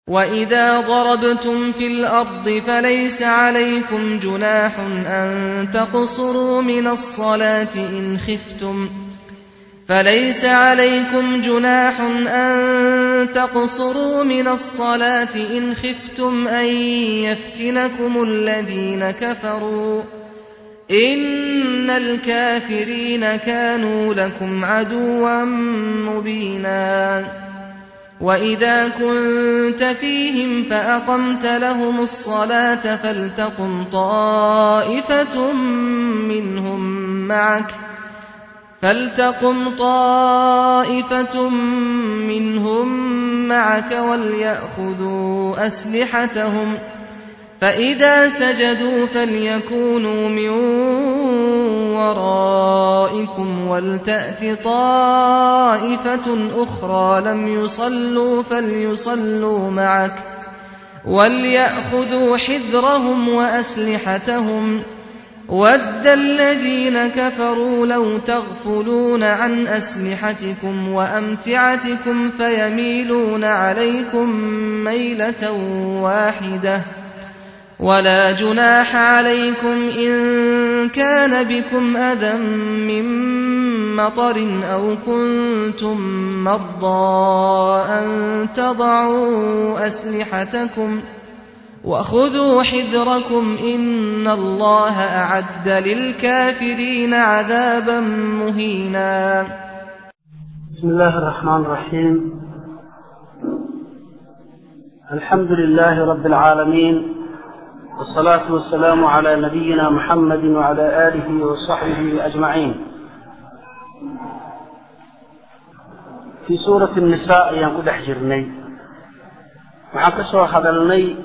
وَإِذَا ضَرَبْتُمْ فِي الْأَرْضِ فَلَيْسَ عَلَيْكُمْ جُنَاحٌ أَن تَقْصُرُوا مِنَ الصَّلَاةِ إِنْ خِفْتُمْ فليس عليكم جناح أن تقصروا من الصلاة إن خفتم أن يفتنكم الذين كفروا إن الكافرين كانوا لكم عدوا مبينا وإذا كنت فيهم فأقمت لهم الصلاة فلتقم طائفة منهم معك فلتقم طائفة منهم معك وليأخذوا أسلحتهم فإذا سجدوا فليكونوا من ورائكم ولتأت طائفة أخرى لم يصلوا فليصلوا معك وليأخذوا حذرهم وأسلحتهم وَدَّ الَّذِينَ كَفَرُوا لَوْ تَغْفُلُونَ عَنْ أَسْلِحَتِكُمْ وَأَمْتِعَتِكُمْ فَيَمِيلُونَ عَلَيْكُمْ مَيْلَةً وَاحِدَةً وَلَا جُنَاحَ عَلَيْكُمْ إِن كَانَ بِكُمْ أَذًى مِّن مَّطَرٍ أَوْ كُنتُم مَّرْضَىٰ أَن تَضَعُوا أَسْلِحَتَكُمْ ۖ وخذوا حذركم إن الله أعد للكافرين عذابا مهينا بسم الله الرحمن الرحيم الحمد لله رب العالمين والصلاة والسلام على نبينا محمد وعلى آله وصحبه أجمعين في سورة النساء ينقل حجرني وحكسوا هذا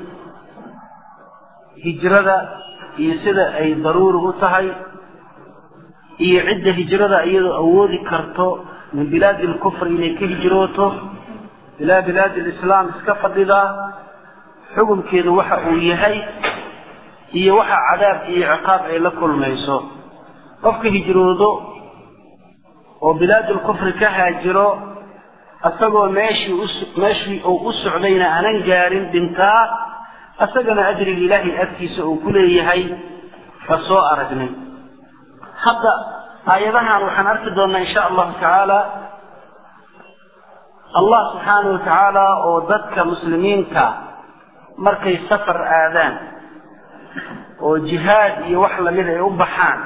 hijrada iyo sida ay daruuri u tahay iyo cidda hijrada iyadoo awoodi karto min bilaadi lkufri inay ka hijrooto ilaa bilaadi lislaam iska fadhidaa xukunkeedu waxa uu yahay iyo waxa cadaab iyo ciqaab ay la kulmayso qofka hijroodo oo bilaadulkufri ka haajiro isagoo meeshii meeshii uu u socdayna aanan gaarin dhintaa isagana ajriga ilaahay agtiisa uu ku leeyahay waa soo aragnay hadda aayadahan waxaan arki doonnaa insha allahu tacaala allah subxaanahu wa tacaala oo dadka muslimiinta markay safar aadaan oo jihaad iyo wax lamid ay u baxaan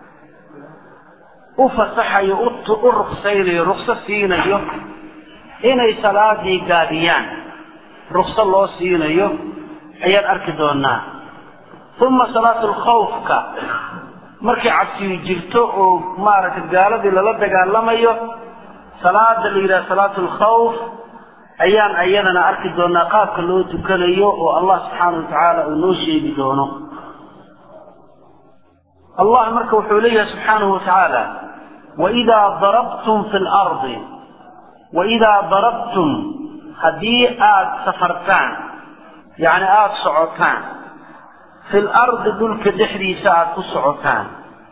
u fasaxayo u ruksaynayo rukso siinayo inay salaadii gaabiyaan rukso loo siinayo ayaan arki doonaa uma salaatu lkhawfka markay cabsiyu jirto oo maaragtay gaaladii lala dagaalamayo salaada la yidhaha salaatu lkhawf ayaan ayadana arki doonaa qaabka loo tukanayo oo allah subxaana wa tacaala uu noo sheegi doono allah marka wuxuu leeyahay subxaanahu wa tacaala waidaa darabtum fi lardi waidaa darabtum haddii aada safartaan yacni aada socotaan fi lardi dhulka dhexdiisa aada ku socotaan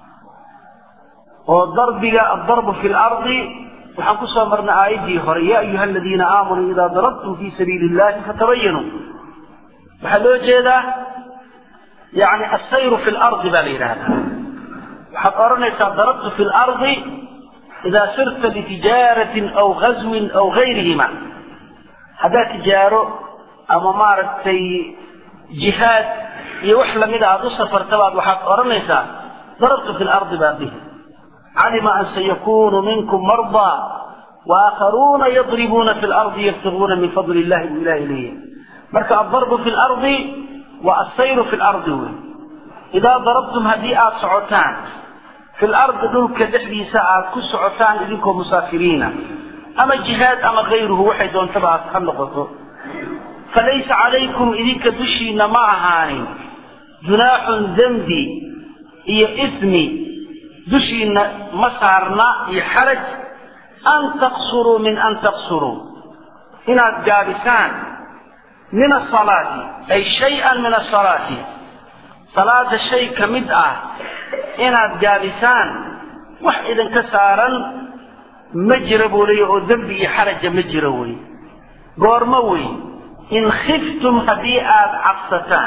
oo darbiga addarbu fi lardi waxaan kusoo marnay aayaddii hore yaa ayuha aladiina aamanuu idaa darabtum fii sabiili illahi fatabayanuu waxaa loo jeedaa yani assayru fi lardi baa la yidhaahdaa waxaad odhanaysaa darabtu fi lardi idaa sirta litijaaratin aw gazwin aw gayrihima haddaad tijaaro ama maaragtay jihaad iyo wax lamida aada u safartabaad waxaad odhanaysaa darabtu fi lardi baa bihi calima an sayakunu minkum mardaa waakharuuna yadribuuna fi lardi yabtiguuna min fadli illahi buu ilahi leeyahay marka addarbu fi lardi waa assayru fi lardi wey idaa darabtum haddii aada socotaan fi lardi dhulka dhexdiisa aada ku socotaan idinkoo musaafiriina ama jihaad ama kayruhu waxay doontaba ha noqoto falaysa calaykum idinka dushiina ma ahaanin junaaxun dembi iyo ismi dushiina ma saarna iyo xaraj an taqsuruu min an taqsuruu inaad gaabisaan min asalaati ay shay-an min asalaati salaada shay ka mid ah inaad gaabisaan wax idinka saaran ma jira buu leeya oo dembi iyo xaraja ma jiro wey goormo wey in khiftum haddii aada cabsataan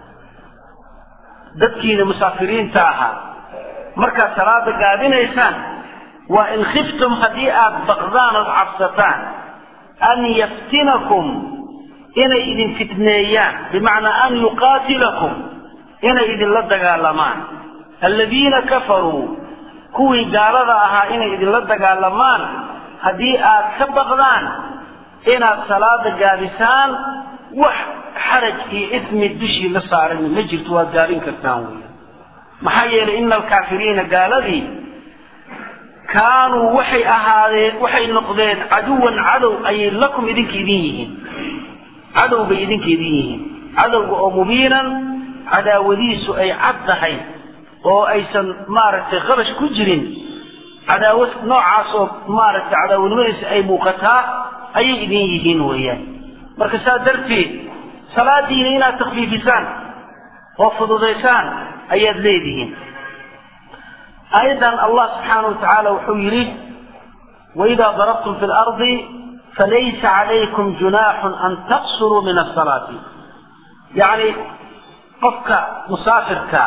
dadkiina musaafiriinta ahaa markaad salaada gaabinaysaan waa in khiftum haddii aada baqdaan ood cabsataan an yaftinakum inay idin fitneeyaan bimacnaa an yuqaatilakum inay idinla dagaalamaan alladiina kafaruu kuwii gaalada ahaa inay idinla dagaalamaan haddii aad ka baqdaan inaad salaada gaabisaan wax xaraj iyo ismi dushii la saaran ma jirto waad gaabin kartaan wey maxaa yeelay ina alkaafiriina gaaladii kaanuu waxay ahaadeen waxay noqdeen caduwan cadow ayay lakum idinka idin yihiin cadow bay idinka idin yihiin cadowga oo mubiinan cadaawadiisu ay cad tahay oo aysan maaragtay qabash ku jirin cadaawad noocaas oo maaragtay cadaawadnimadiisa ay muuqataa ayay idin yihiin weeyaan marka saa darteed salaadiina inaad takfiifisaan oo fududaysaan ayaad leedihiin aayaddan allah subxaana wa tacaala wuxuu yidhi waidaa darabtum fi lardi falaysa calaykum junaaxun an taqsuruu min asalaati yacni qofka musaafirka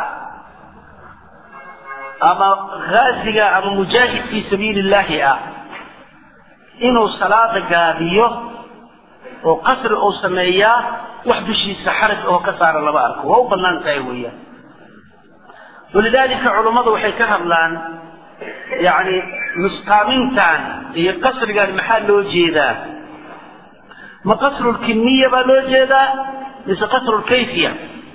ama ghaasiga ama mujaahid fii sabiili illaahi ah inuu salaada gaabiyo oo qasri uu sameeyaa wax dushiisa xaraj oo ka saara lama arko waa u bannaan tahay weeyaan walidaalika culummadu waxay ka hadlaan yacni nusqaamintan iyo qasrigan maxaa loo jeedaa ma qasrulkimiya baa loo jeedaa mise qasrulkayfiya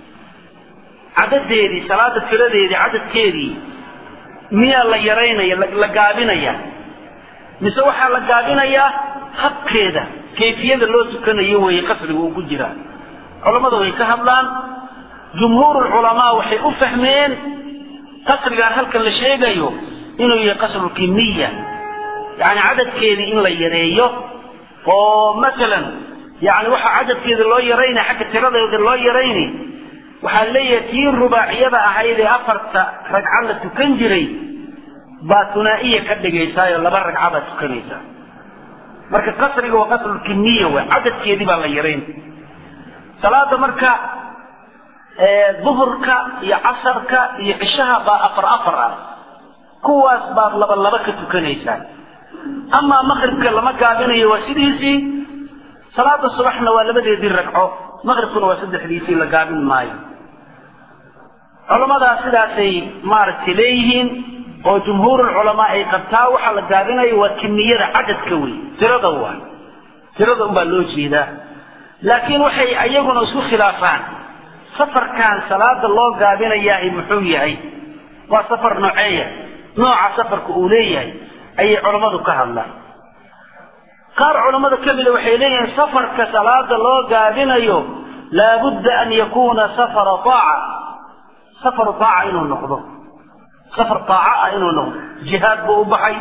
cadadeedii salaada tiradeedii cadadkeedii miyaa la yaraynaya la gaabinaya mise waxaa la gaabinayaa habkeeda kayfiyada loo tukanayo weeye qasriga uu ku jiraa culammada way ka hadlaan jumhuurulculamaa waxay u fahmeen qasrigaan halkan la sheegayo inuu yahay qasrulkimiya yacni cadadkeedii in la yareeyo oo masalan yani waxaa cadadkeeda loo yaraynay xagga tiradeeda loo yarayni waxaa leeyahay tii rubaaciyada ahayd ee afarta ragca la tukan jiray baa tunaa'iya ka dhigaysaayoo laba ragca baad tukanaysaa marka qasriga waa qasrulkimiya wey cadadkeedii baa la yarayn salaada marka duhurka iyo casarka iyo cishaha baa afar afar ah kuwaas baad laba laba ka tukanaysaa amaa maqribka lama gaabinayo waa sidiisii salaada subaxna waa labadeedii ragco maqribkuna waa saddexdiisii la gaabin maayo culamadaas sidaasay maaragtay leeyihiin oo jumhuurulculamaa ay qabtaa waxaa la gaabinayo waa kimiyada cadadka wey tirada waa tirada unbaa loo jeedaa laakiin waxay ayaguna isku khilaafaan safarkan salaada loo gaabinayaa muxuu yahay waa safar nooceeya nooca safarka uu leeyahay ayay culammadu ka hadlaan qaar culammada ka mida waxay leeyihiin safarka salaada loo gaabinayo laabudda an yakuuna safara aaca safaru aaca inuu noqdo safar aaca ah inuu noqdo jihaad buu u baxay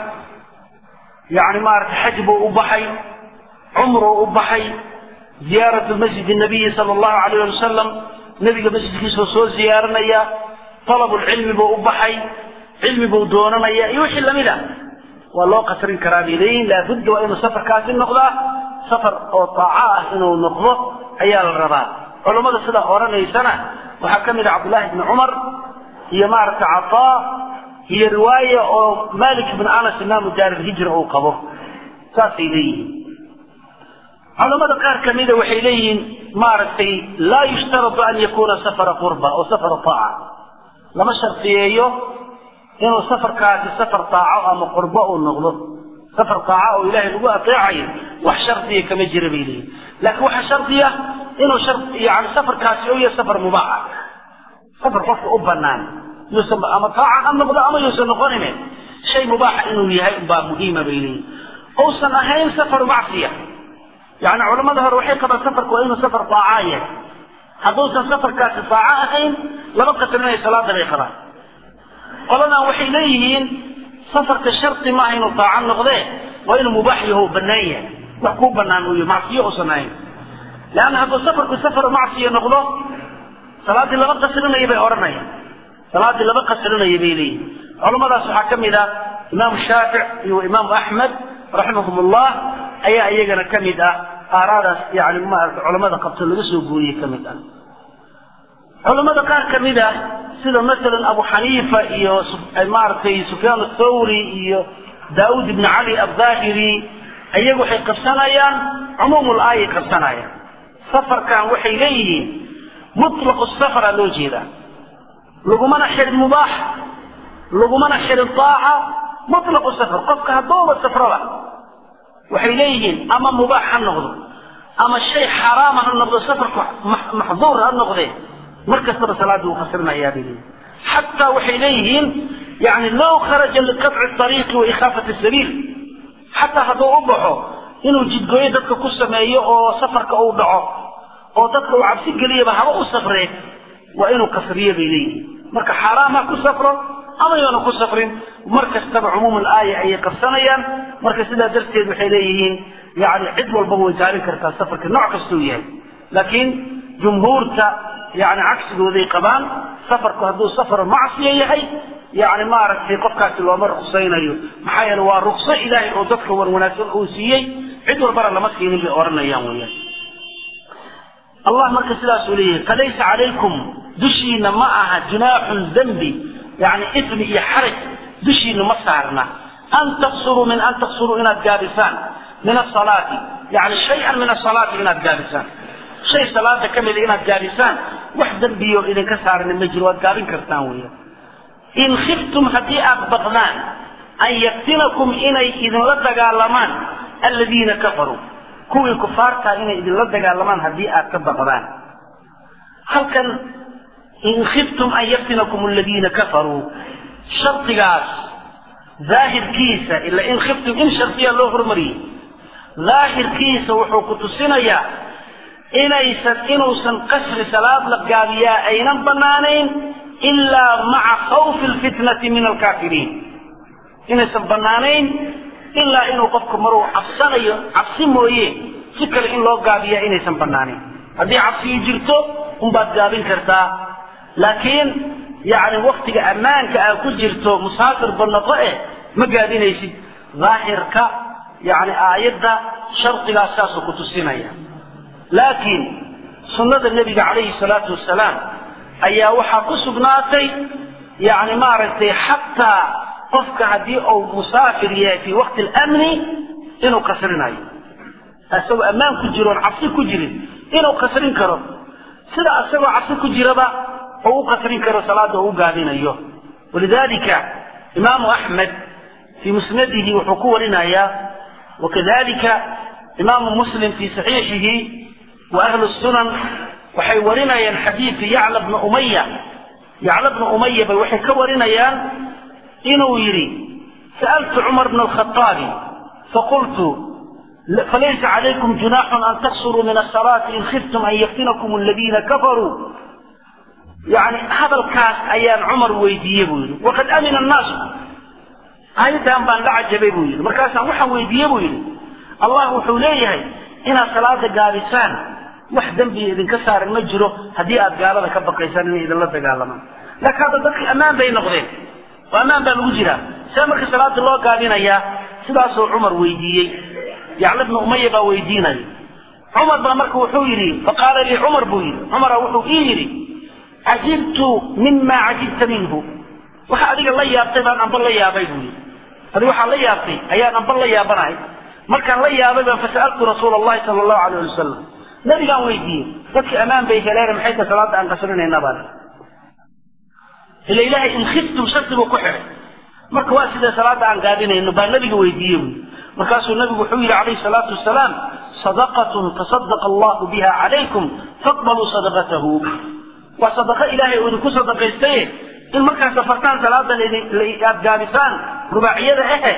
yani maarata xaj buu u baxay cumruu u baxay ziyaaratu masjid nabiyi sala allahu alayh ali wasalam nebiga masjidkiisuu soo ziyaaranaya talabulcilmi buu u baxay cilmi buu doonanaya iyo wixii lamid a waa loo qasrin karaa bay leeyihin laabudda waa inuu safarkaasi noqdaa safar oo taaco ah inuu noqdo ayaa la rabaa culammada sidaa odhanaysana waxaa ka mid a cabdullaahi ibni cumar iyo maaragta cataa iyo riwaaya oo malik ibn anas imaamu daarilhijra uu qabo saasay leeyihiin culamada qaar kamida waxay leeyihiin maaragtay laa yushtaratu an yakuuna safara qurba oo safara taaca lama shardiyeeyo inuu safarkaasi safar taaco ama qurbo uu noqdo safar taaca oo ilaahay lagu ateecayo wax shardiya kama jira bay leeyihin laakiin waxaa shardiya inuu yani safarkaasi u yahay safar mubaaxa safar qofka u banaan yuusan ama taaca ha noqdo ama yuusan noqonine shay mubaaxa inuu yahay unbaa muhiima bay leeyihin uusan ahayn safar macsiya yani culamada hore waxay qabaan safarku waa inuu safar taaca yahay hadduusan safarkaasi taaco ahayn lama qasrinaya salaada bay qabaan qoladan waxay leeyihiin safarka shardi maaha inuu taaco noqdee waa inuu mubaax yaho banaan yahay wax kuu banaan uu yahy macsiyo uusan ahayn leanna hadduu safarku safar macsiya noqdo salaaddii lama qasrinaya bay odhanayaan salaaddii lama qasrinaya bay leeyihin culamadaas waxaa ka mid ah imaamu shaafic iyo imaamu axmed raximahum ullah ayaa iyagana ka mid ah aaraadaas yani maarata culamada qabto laga soo guuriyey ka mid ah culamada qaar ka mid ah sida masalan abu xaniifa iyo maaragtay sufyaan athawri iyo daauud ibn cali aldaahiri iyagu waxay qabsanayaan cumuumul aayay qabsanayaan safarkan waxay leeyihiin mutlaqu safara loo jeedaa lagumana xirin mubaax lagumana xirin aaca mutlaqu safar qofka haddooba safraba waxay leeyihiin ama mubaax ha noqdo ama shay xaraama ha noqdo safarku maxduur ha noqdee mar kastaba salaadii uu fasirinayaa bay leeyihin xataa waxay leeyihiin yani low kharaja liqaطci ariiqi wa ikhaafati sabiil xataa hadduu u baxo inuu jidgooyo dadka ku sameeyo oo safarka uu dhaco oo dadka uu cabsi geliyaba haba u safree waa inuu kasriyo bay leeyihiin marka xaaraam ha ku safro ama yoona ku safrin mar kastaba cumuum aaya ayay qabsanayaan marka sidaa darteed waxay leeyihiin yani cid walbaba way gaarin kartaa safarka nooc kastuu yahay laakiin jumhuurta yani cagsigooday qabaan safarku hadduu safar macsiya yahay yani maaragtay qofkaasi looma ruksaynayo maxaa yeele waa rukso ilaahay oo dadka wan wanaagsan uu siiyey cid walbana lama siinin bay odhanayaan weyaan allah marka sidaasuu leeyahay falaysa calaykum dushiina ma aha junaaxun dembi yani ismi iyo xaraj dushiina ma saarna an taqsuruu min an taqsuruu inaad gaabisaan min asalaati yani shay-an min asalaati inaad gaabisaan shay salaada ka mida inaad gaabisaan wax dembiyo idinka saarana ma jiro waad gaabin kartaan weya in khiftum haddii aad baqdaan an yaftinakum inay idinla dagaalamaan aladiina kafaruu kuwii kufaartaa inay idinla dagaalamaan haddii aad ka baqdaan halkan in khiftum an yaftinakum aladiina kafaruu shardigaas daahirkiisa ila in khiftum in shardiya loo hormariyey daahirkiisa wuxuu ku tusinayaa inaysan inuusan qasri salaad la gaabiyaa aynan banaanayn ilaa maca khawfi lfitnati min alkaafiriin inaysan banaanayn ilaa inuu qofku maruu cabsanayo cabsi mooye si kale in loo gaabiyaa inaysan banaanayn haddii cabsiyi jirto unbaad gaabin kartaa laakiin yani waktiga ammaanka aa ku jirto musaafir banaqo eh ma gaabinaysid daahirka yani aayadda shardigaas saasuu ku tusinaya laakiin sunnada nebiga calayhi salaatu wasalaam ayaa waxaa ku sugnaatay yani maaragtay xataa qofka haddii uu musaafir yahay fii waqti alamni inuu kasrinayo isagoo ammaan ku jiro oon cabsi ku jirin inuu kasrin karo sida isagoo cabsi ku jiraba oo u kasrin karo salaada oo u gaabinayo walidalika imaamu axmed fii musnadihi wuxuu ku warinayaa wakadalika imaamu muslim fii saxiixihi wa ahlu sunan waxay warinayaan xadiidka yacla bna umaya yacla bna umaya bay waxay ka warinayaan inuu yidhi sa'altu cumar bna alkhaaabi faqultu falaysa calaykum junaaxun an taqsuruu min asalaati in khiftum an yaftinakum aladiina kafaruu yani hadalkaas ayaan cumar weydiiyey buu yidhi waqad amina annaasu aayaddan baan la cajabay buu yidhi markaasaan waxaan weydiiyey buu yidhi allah wuxuu leeyahay inaad salaada gaabisaan wax dembiya idinka saaran ma jiro haddii aad gaalada ka baqaysaan inay idinla dagaalamaan laakiin hadda dadki ammaan bay noqdeen oo ammaan baa lagu jiraa see marka salaada loo gaabinayaa sidaasuu cumar weydiiyey yacla bna umaya baa weydiinaya cumar baa marka wuxuu yidhi faqaala lii cumar buu yidhi cumara wuxuu ii yidhi cajibtu mima cajibta minhu waxa adiga la yaabtay baan amba la yaabay buu yidhi adiga waxaa la yaabtay ayaan amba la yaabanahay markaan la yaabay baan fasa'altu rasuula allahi sala allahu alayh ali wasalam nabigaan weydiiyey dadkii ammaan bay heleen maxay tahay salaada aan qasrinayna baan ila ilahay in khiftum shardi buu ku xidhay marka waa sidee salaada aan gaabinayno baa nabiga weydiiyey buyi markaasuu nabigu wuxuu yidhi calayhi salaatu wasalaam sadaqatun tasadaqa allahu biha calaykum faqbaluu sadaqatahu waa sadaqa ilaahay uu idinku sadaqaystaye in markaad safartaan salaadan aad gaabisaan rubaaciyada ahe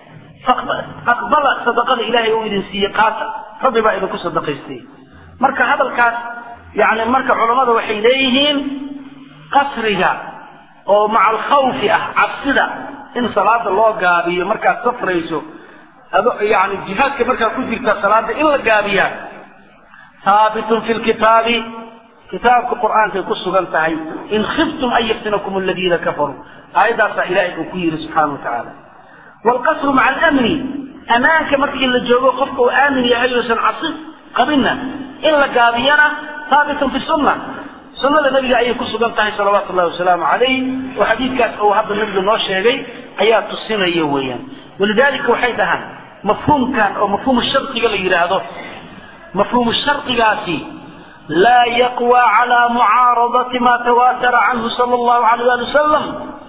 aqbala sadaqada ilaahay uu idin siiyey qaata rabbi baa idinku sadaqaystay marka hadalkaas yani marka culammada waxay leeyihiin qasriga oo maca alkhawfi ah cabsida in salaada loo gaabiyo markaad safrayso yani jihaadka markaad ku jirta salaada in la gaabiyaa haabitun fi lkitaabi kitaabka qur'aankay ku sugan tahay in khiftum an yaftinakum aladiina kafaruu aayaddaasaa ilaahay uu ku yidhi subxaana wa tacaala waalqasru maca alamni amaanka markii la joogo qofka uu aamin yahay uusan cabsi qabinna in la gaabiyana haabitun fi sunna sunnada nabiga ayay ku sugan tahay salawaatu llahi wasalaamu calayh oo xadiidkaas uu hadda nabigu noo sheegay ayaa tusinaya weeyaan walidaalika waxay dhahaan mafhuumkan oo mafhuumu shardiga la yidhaahdo mafhuumu shardigaasi laa yaqwى calى mucaaradati ma tawaatara canhu sala allahu alayh ali wasalam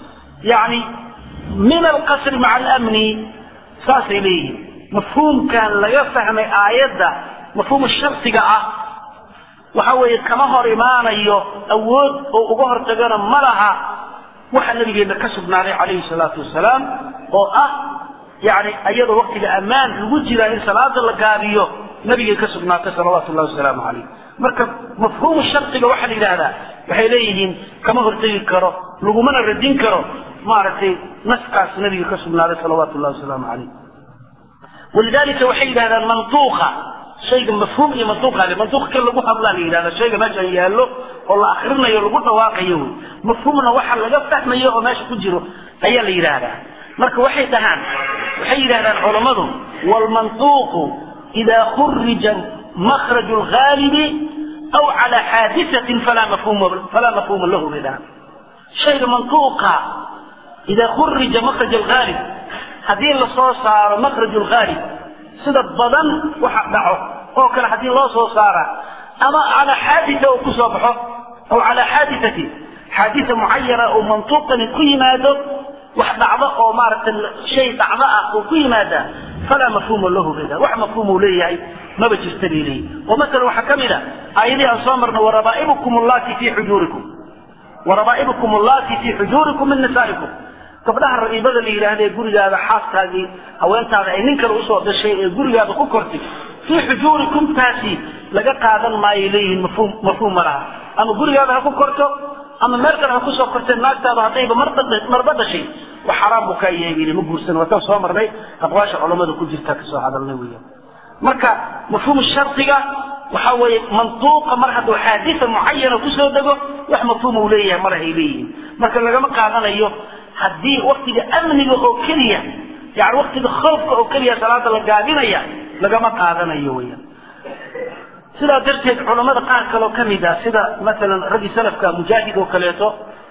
yani min alqasri maca alamni saasay leeyihin mafhuumkan laga fahmay aayadda mafhuumu shardiga ah waxa weeye kama hor imaanayo awood oo uga hortagana ma laha waxa nabigeena ka sugnaaday calayhi salaatu wasalaam oo ah yani iyadoo waktiga ammaan lagu jiraa in salaada la gaabiyo nabigay ka sugnaatay salawaatu llahi wasalaamu calayh marka mafhuumu shardiga waxaa la yidhahdaa waxay leeyihiin kama hortegi karo lagumana radin karo maaragtay naskaas nabiga ka sugnaaday salawaatu llahi wasalaamu calayh walidalika waxay yidhahdaan mantuuqa shayga mafhuum iyo mantuuqa le mantuuq kan lagu hadlaa la yidhahda shayga meeshan yaallo oo la akrinayo lagu dhawaaqayo wey mafhuumna waxa laga fahmayo oo meesha ku jiro ayaa la yidhaahdaa marka waxay dhahaan waxay yidhahdaan culammadu wlmantuuqu ida khurija makraju lgaalibi aw cala xaadisatin falaa mafhuma falaa mafhuuma lahu bay dhahaan shayga mantuuqa ida khurija makraj alghaalib haddii lasoo saaro makraj lghaalib sida badan waxa dhaco oo kale haddii loo soo saara ama calaa xaadisa uu kusoo baxo aw calaa xaadisatin xaadisa mucayana oo mantuuqani ku yimaado wax dhacdo oo maaragtay shay dhacdo ah oo ku yimaada falaa mafhuuma lahu bayda wax mafhuum uu leeyahay maba jirta bay leeyihi oo masalan waxaa ka mid a aayadihii aan soo marno warabaa'ibukum allati fii xujuurikum warabaa'ibukum allati fii xujuurikum min nisaa'ikum gabdhaha raqiibada la yidhaahda ee gurigaada xaaskaagii haweentaada ay nin kale usoo dhashay ee gurigaada ku kortay fii xujuurikum taasi laga qaadan maayay leeyihiin mafhuum mafhuum ma laha ama gurigaada ha ku korto ama meel kale ha kusoo kortee naagtaada haddayba marba dhashay wax xaraam buu kaa yeegin ma guursan wataan soo marnay aqwaasha culamada ku jirta kasoo hadalnay weeyaan marka mafhuum shardiga waxa weeye mantuuqa mar hadduu xaadisa mucayana kusoo dego wax mafhuum uu leeyahay malahay leeyihiin marka lagama qaadanayo haddii waktiga amniga oo keliya yani waktiga khoofka oo keliya salaada la gaabinaya lagama qaadanayo weeyaan sidaa darteed culamada qaar kaloo ka mid ah sida masalan raggii salafka mujaahid oo kaleeto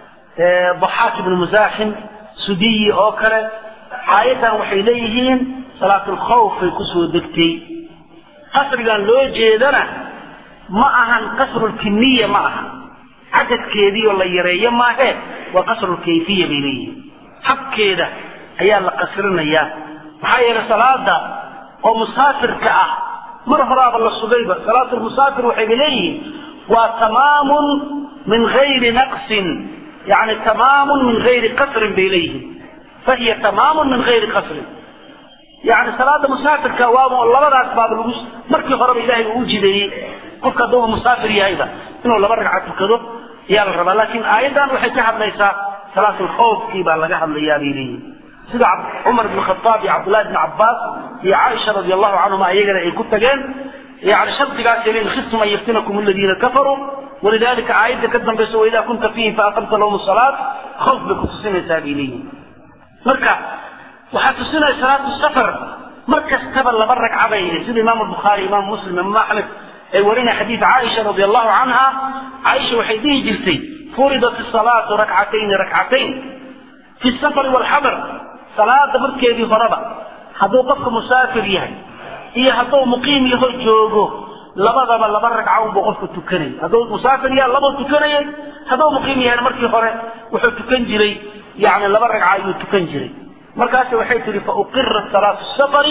daxaak ibnu musaaxim sudiyi oo kale aayaddan waxay leeyihiin salaatulkhawfay kusoo degtay qasrigan loo jeedana ma ahan qasrulkimiya ma aha cadadkeedii oo la yareeyo maahe waa qasrulkayfiya bay leeyihiin habkeeda ayaa la qasrinayaa maxaa yeelay salaada oo musaafirka ah mar horaaba la sugayba salaat lmusaafir waxayba leeyihiin waa tamaamun min gayri naqsin yani tamaamun min gayri qasrin bay leeyihiin fahiya tamaamun min gayri qasrin yani salaada musaafirka waaba labadaas baaba lagu markii horeba ilahay uu jideeyey qofka hadduuba musaafir yahayba inuu laba ragca tukado ayaa la rabaa laakiin aayaddan waxay ka hadlaysaa salaatulkhawfkii baa laga hadlayaa bay leeyihin sida cumar ibn khataab iyo cabdullahi ibn cabbaas iyo caaisha radi allahu canhuma iyagana ay ku tageen yani shardigaasay leeyihin khiftum an yaftinakum aladiina kafaruu walidalika aayadda ka dambaysa waidaa kunta fiihim faaqamta lahum salaat khawf bay ku tusinaysaa bay leeyihin marka waxaa tusinaya salaatu safar mar kastaba laba ragca bay sida imaamu bukhaari imaamu muslim imaam axmed ay warinaya xadiid caaisha radi allahu canha caaisha waxay dhihi jirtay furidat salaatu rakcatayni rakcatayn fi safari walxadar salaada markeedii horeba hadduu qofka musaafir yahay iyo hadduu muqiim yaho joogo labadaba laba ragca unbuu qofku tukanayay hadduu musaafir yahay labuu tukanayay hadduu muqiim yahayna markii hore wuxuu tukan jiray yani laba ragca ayuu tukan jiray markaas waxay tihi fauqira salaatu safari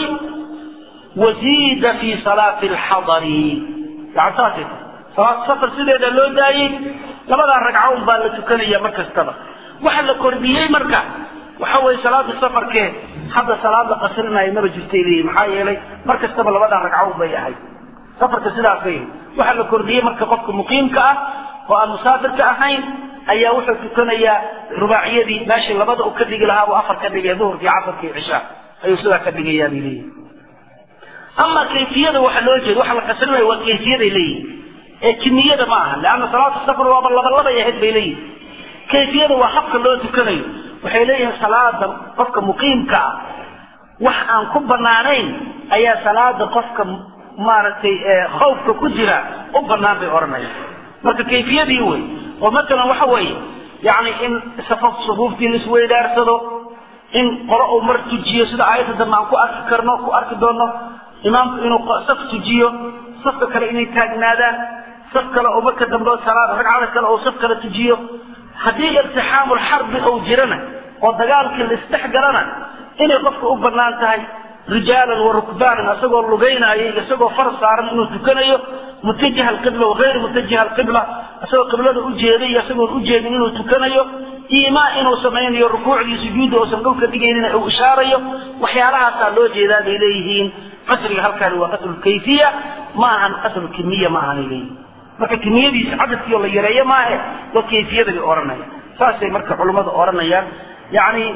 waziida fi salaati alxadari yani saasay tii salaatu safar sideeda loo daayey labadaa ragca un baa la tukanaya mar kastaba waxa la kordhiyey marka waxa weye salaada safarkee hadda salaad la qasrinaayo maba jirtay leeyihin maxaa yeelay mar kastaba labadaa ragca un bay ahayd safarka sidaasay waxa la kordhiyey marka qofka muqiimka ah oo aan musaafirka ahayn ayaa wuxuu tukanayaa rubaaciyadii meeshii labada uu ka dhigi lahaa buu afar ka dhigay duhurkii casarkii cishaa ayuu sidaa ka dhigayaa bay leeyihin ama kayfiyada waxa loo jeeda waxa la qasrinaya waa kayfiyaday leeyihin ee kimiyada ma aha leanna salaatu safar waaba labalabay ahayd bay leeyihin kayfiyada waa habka loo tukanayo waxay leeyihiin salaada qofka muqiimka ah wax aan ku banaanayn ayaa salaada qofka maaragtay khawfka ku jira u banaan bay odhanayaan marka kayfiyadii wey oo matalan waxa weeye yani in safaf sufuuftii la isweydaarsado in qolo uu mar tujiyo sida aayadda dambe aan ku arki karno ku arki doono imaamku inuu saf tujiyo safka kale inay taagnaadaan saf kale oo marka dambe salaad ragcada kale oo saf kale tujiyo haddii iltixaamul xarbi uu jirana oo dagaalkii la isdhex galana inay qofka u banaan tahay rijaalan wa rukbaanan isagoo lugaynaayo isagoo far saaran inuu tukanayo mutajiha alqibla wagayri mutajiha alqibla isagoo qiblada ujeeday iyo isagoon ujeedin inuu tukanayo iimaa inuu samaynayo rukuucdii sujuudda uusan dhulka dhigaynin uu ishaarayo waxyaalahaasaa loo jeedaa bay leeyihiin qasriga halkaani waa qasru kayfiya ma ahan qasru kimiya ma ahanay leeyihin marka kimiyadiisa cadadkiio la yareeyo maahe waa kayfiyada bay odhanayaan saasay marka culummadu odhanayaan yacni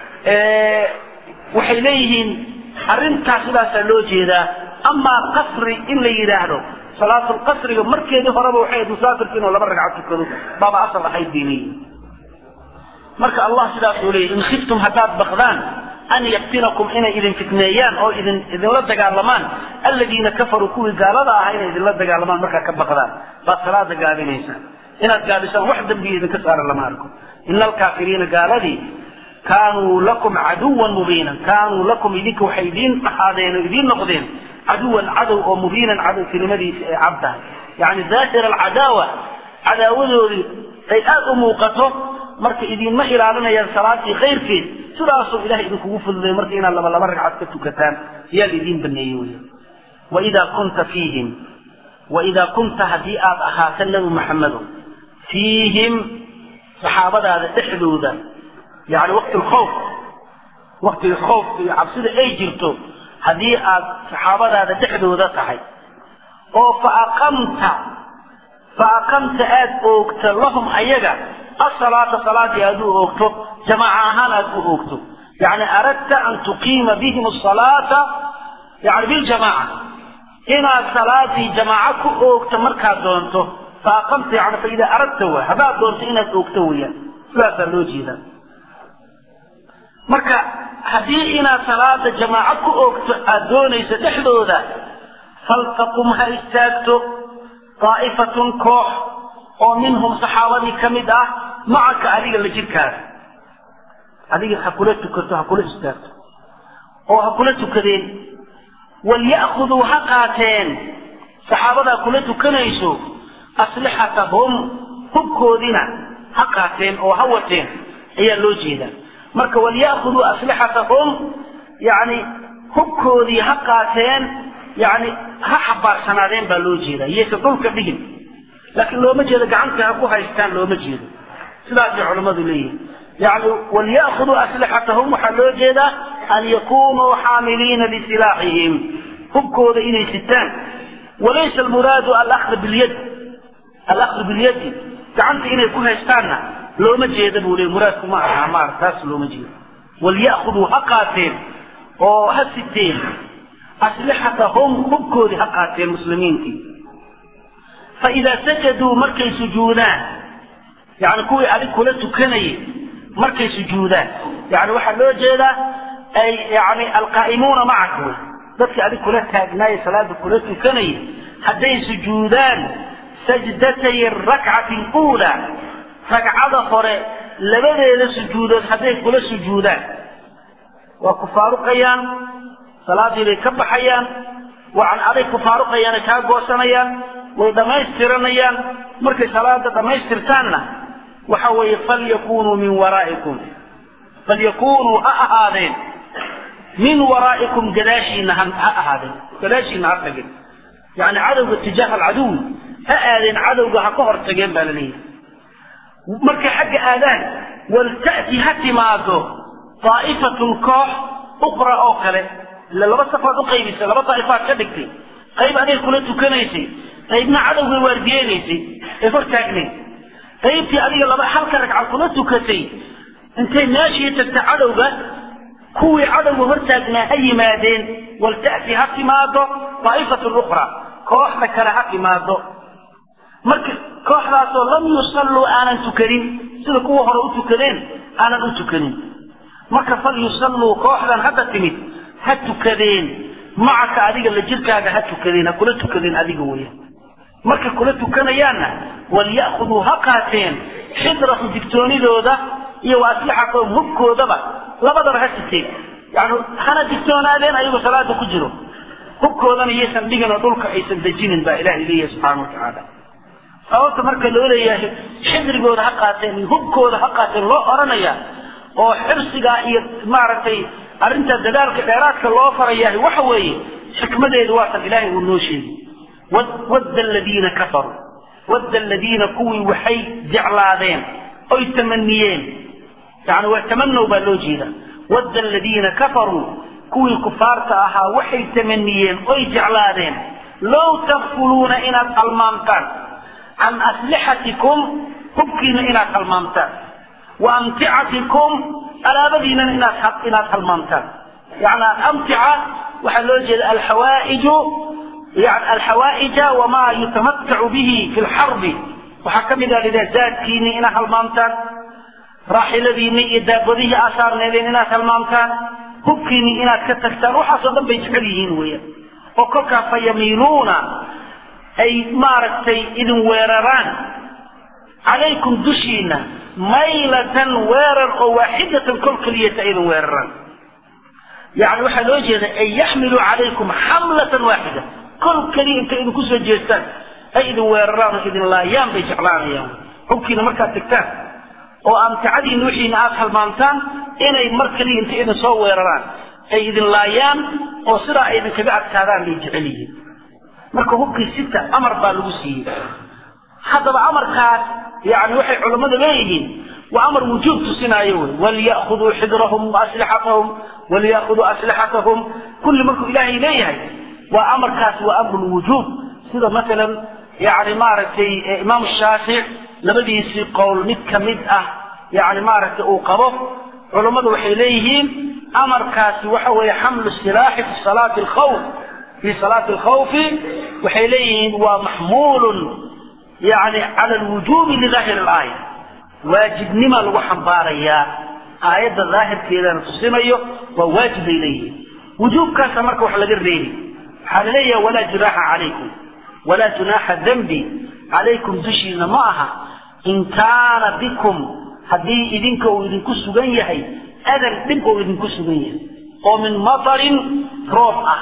waxay leeyihiin arrintaas sidaasaa loo jeedaa amaa qasri in la yidhaahdo salaatulqasriga markeedii horeba waxay ahayd musaafirka inuu laba ragcad tukado baaba asal ahayd bay leeyihin marka allah sidaasuu leeyahy in khiftum haddaad bakdaan an yaftinakum inay idin fitneeyaan oo idin idinla dagaalamaan alladiina kafaruu kuwii gaalada ahaa inay idinla dagaalamaan markaa ka bakdaan baad salaada gaabinaysaan inaad gaabisaan wax dambiya idinka saaran lama arko ina alkaafiriina gaaladii kaanuu lakum caduwan mubiinan kaanuu lakum idinka waxay idiin ahaadeen oo idiin noqdeen caduwan cadow oo mubiinan cadowtinimadiisa ay cab tahay yani daahir alcadaawa cadaawadoodii ay aada u muuqato marka idinma ilaalinayaan salaadii khayrkeed sidaasuu ilahay idinkugu fududay marka inaad laba laba ragcad ka tukataan ayaa laidiin baneeyey wey waidaa kunta fiihim waidaa kunta haddii aad ahaato nebi maxamedo fiihim saxaabadaada dhexdooda yani waqti lkhawf waqtiga khawfka iyo cabsida ay jirto haddii aad saxaabadaada dhexdooda tahay oo fa aqamta fa aqamta aada oogta lahum ayaga asalaata salaadii aad u oogto jamaaca ahaan aad u oogto yani aradta an tuqiima bihim asalaata yani biljamaaca inaad salaadii jamaaco ku oogto markaad doonto fa aqamta yani fa idaa aradta wa haddaad doonto inaad oogto weyaan sidaasaa loo jeedaa marka haddii inaad salaada jamaaco ku oogto aada doonayso dhexdooda faltaqum ha istaagto daa'ifatun koox oo minhum saxaabadii ka mid ah macaka adiga la jirkaada adiga ha kula tukato ha kula istaagto oo ha kula tukadeen walya'khuduu ha qaateen saxaabadaa kula tukanayso aslixatahum hubkoodina ha qaateen oo ha wateen ayaa loo jeedaa marka walya'khuduu aslixatahum yani hubkoodii ha qaateen yani ha xabaarsanaadeen baa loo jeedaa iyaysan dhulka dhigin laakiin looma jeedo gacanta ha ku haystaan looma jeedo sidaasay culammadu leeyihin yani walya'khuduu aslixatahum waxaa loo jeedaa an yakunuu xaamiliina lisilaaxihim hubkooda inay sitaan walaysa almuraadu alahdu bilyad alahdu bilyadi gacanta inay ku haystaanna looma jeeda buu leey muraadku ma aha maar taas looma jeedo walya'khuduu ha qaateen oo ha siteen aslixatahum hubkoodii ha qaateen muslimiintii faidaa sajaduu markay sujuudaan yani kuwii adig kula tukanayay markay sujuudaan yani waxaa loo jeedaa ay yani alqaa'imuuna macaka wey dadkii adig kula taagnaayay salaada kula tukanayay hadday sujuudaan sajdatay rakcati luulaa ragcada hore labadeeda sujuudood hadday kula sujuudaan waa ku faaruqayaan salaadii bay ka baxayaan waan aday ku faaruqayaana kaa goosanayaan way dhammaystiranayaan markay salaada dhammaystirtaanna waxa weeye falyakunuu min waraa'ikum falyakunuu ha ahaadeen min waraa'ikum gadaashiina ha ahaadeen gadaashiina ha tageen yani cadowga tijaaha alcaduwi ha aadeen cadowga ha ka hor tageen baa la leeyahay markay xagga aadaan walta'ti ha timaado daa'ifatun koox ukhra oo kale ila laba safaad u qaybisay laba daa'ifaad ka dhigtay qayb aday kula tukanaysay qaybna cadowgay waardiyeynaysay ee hor taagnayd qaybtii adiga laba halka ragcad kula tukatay intay meeshii tagta cadowga kuwii cadowga hor taagnaa ha yimaadeen walta'ti ha timaado daa'ifatun ukhra kooxda kale ha timaado marka kooxdaasoo lam yusalluu aanan tukanin sida kuwa hore u tukadeen aanan u tukanin marka fal yusalluu kooxdan hadda timid ha tukadeen macaka adiga la jirkaaga ha tukadeen ha kula tukadeen adiga weeyaan markay kula tukanayaanna walya'khuduu ha qaateen xidrahum digtoonidooda iyo wa aslixatahum hubkoodaba labadaba ha siteen yani hana digtoonaadeen ayagoo salaada ku jiro hubkoodana yaysan dhigin oo dhulka aysan dejinin baa ilahay leeyahay subxaana watacaala sababta marka loo leeyahay xidrigooda ha qaateen iyo hubkooda ha qaateen loo oranaya oo xirsigaa iyo maaragtay arrinta dadaalka dheeraadka loo farayahay waxa weeye xikmadeedu waatan ilaahay uu noo sheegi wadda aladiina kafaruu wadda aladiina kuwii waxay jeclaadeen oy tamaniyeen yani waa tamanow baa loo jeeda wadda aladiina kafaruu kuwii kufaarta ahaa waxay tamaniyeen oy jeclaadeen low takfuluuna inaad halmaamtaan can aslixatikum hubkiina inaad halmaamtaan wa amticatikum alaabadiinana inaad inaad halmaamtaan yani alamtica waxaa loo jeeda alxawaaiju yani alxawaaija wamaa yutamatacu bihi fi lxarbi waxaa ka mid a lidhaha zaadkiini inaad halmaamtaan raaxiladiini iyo daabadihii aasaarneedeen inaad halmaamtaan hubkiini inaad ka tagtaan waxaasoo dhan bay jecel yihiin weeyaan oo kolkaa fa yamiiluuna ay maaragtay idin weeraraan calaykum dushiina maylatan weerar oo waaxidatan kol keliyata idin weeraraan yani waxaa loo jeeda ay yaxmiluu calaykum xamlatan waaxida kol keliya intay idinku soo jeestaan ay idin weeraraan oo idin laayaan bay jeclaanayaan hubkiina markaad tegtaan oo amticadiina wixiina aada halmaamtaan inay mar keliya intay idin soo weeraraan ay idin laayaan oo sidaa ay idinkaga adkaadaan bay jecel yihiin marka hubkii sita amar baa lagu siiyey haddaba amarkaas yani waxay culammadu leeyihiin waa amar wujuub tusinaayo wey walya'khuduu xidrahum waaslixatahum walya'khuduu aslixatahum kulli markuu ilaahay leeyahay waa amarkaas waa amru wujuub sida masalan yani maaragtay imaam shaafic labadiisii qowl mid ka mid ah yani maaragtay uu qabo culammadu waxay leeyihiin amarkaasi waxa weeye xamlu silaaxi fi salaati alkhawf fi salaati alkhawfi waxay leeyihiin waa maxmuulun yani cala alwujuubi lidaahiri alaaya waajibnima lagu xambaarayaa aayadda daahirkeedana tusinayo waa waajib bay leeyihiin wujuubkaasa marka wax laga reebi waxaa la leeyaha walaa junaaxa calaykum walaa junaaxa dembi calaykum dushiina ma aha in kaana bikum haddii idinka uu idinku sugan yahay adan dhib uu idinku sugan yahay oo min matarin roob ah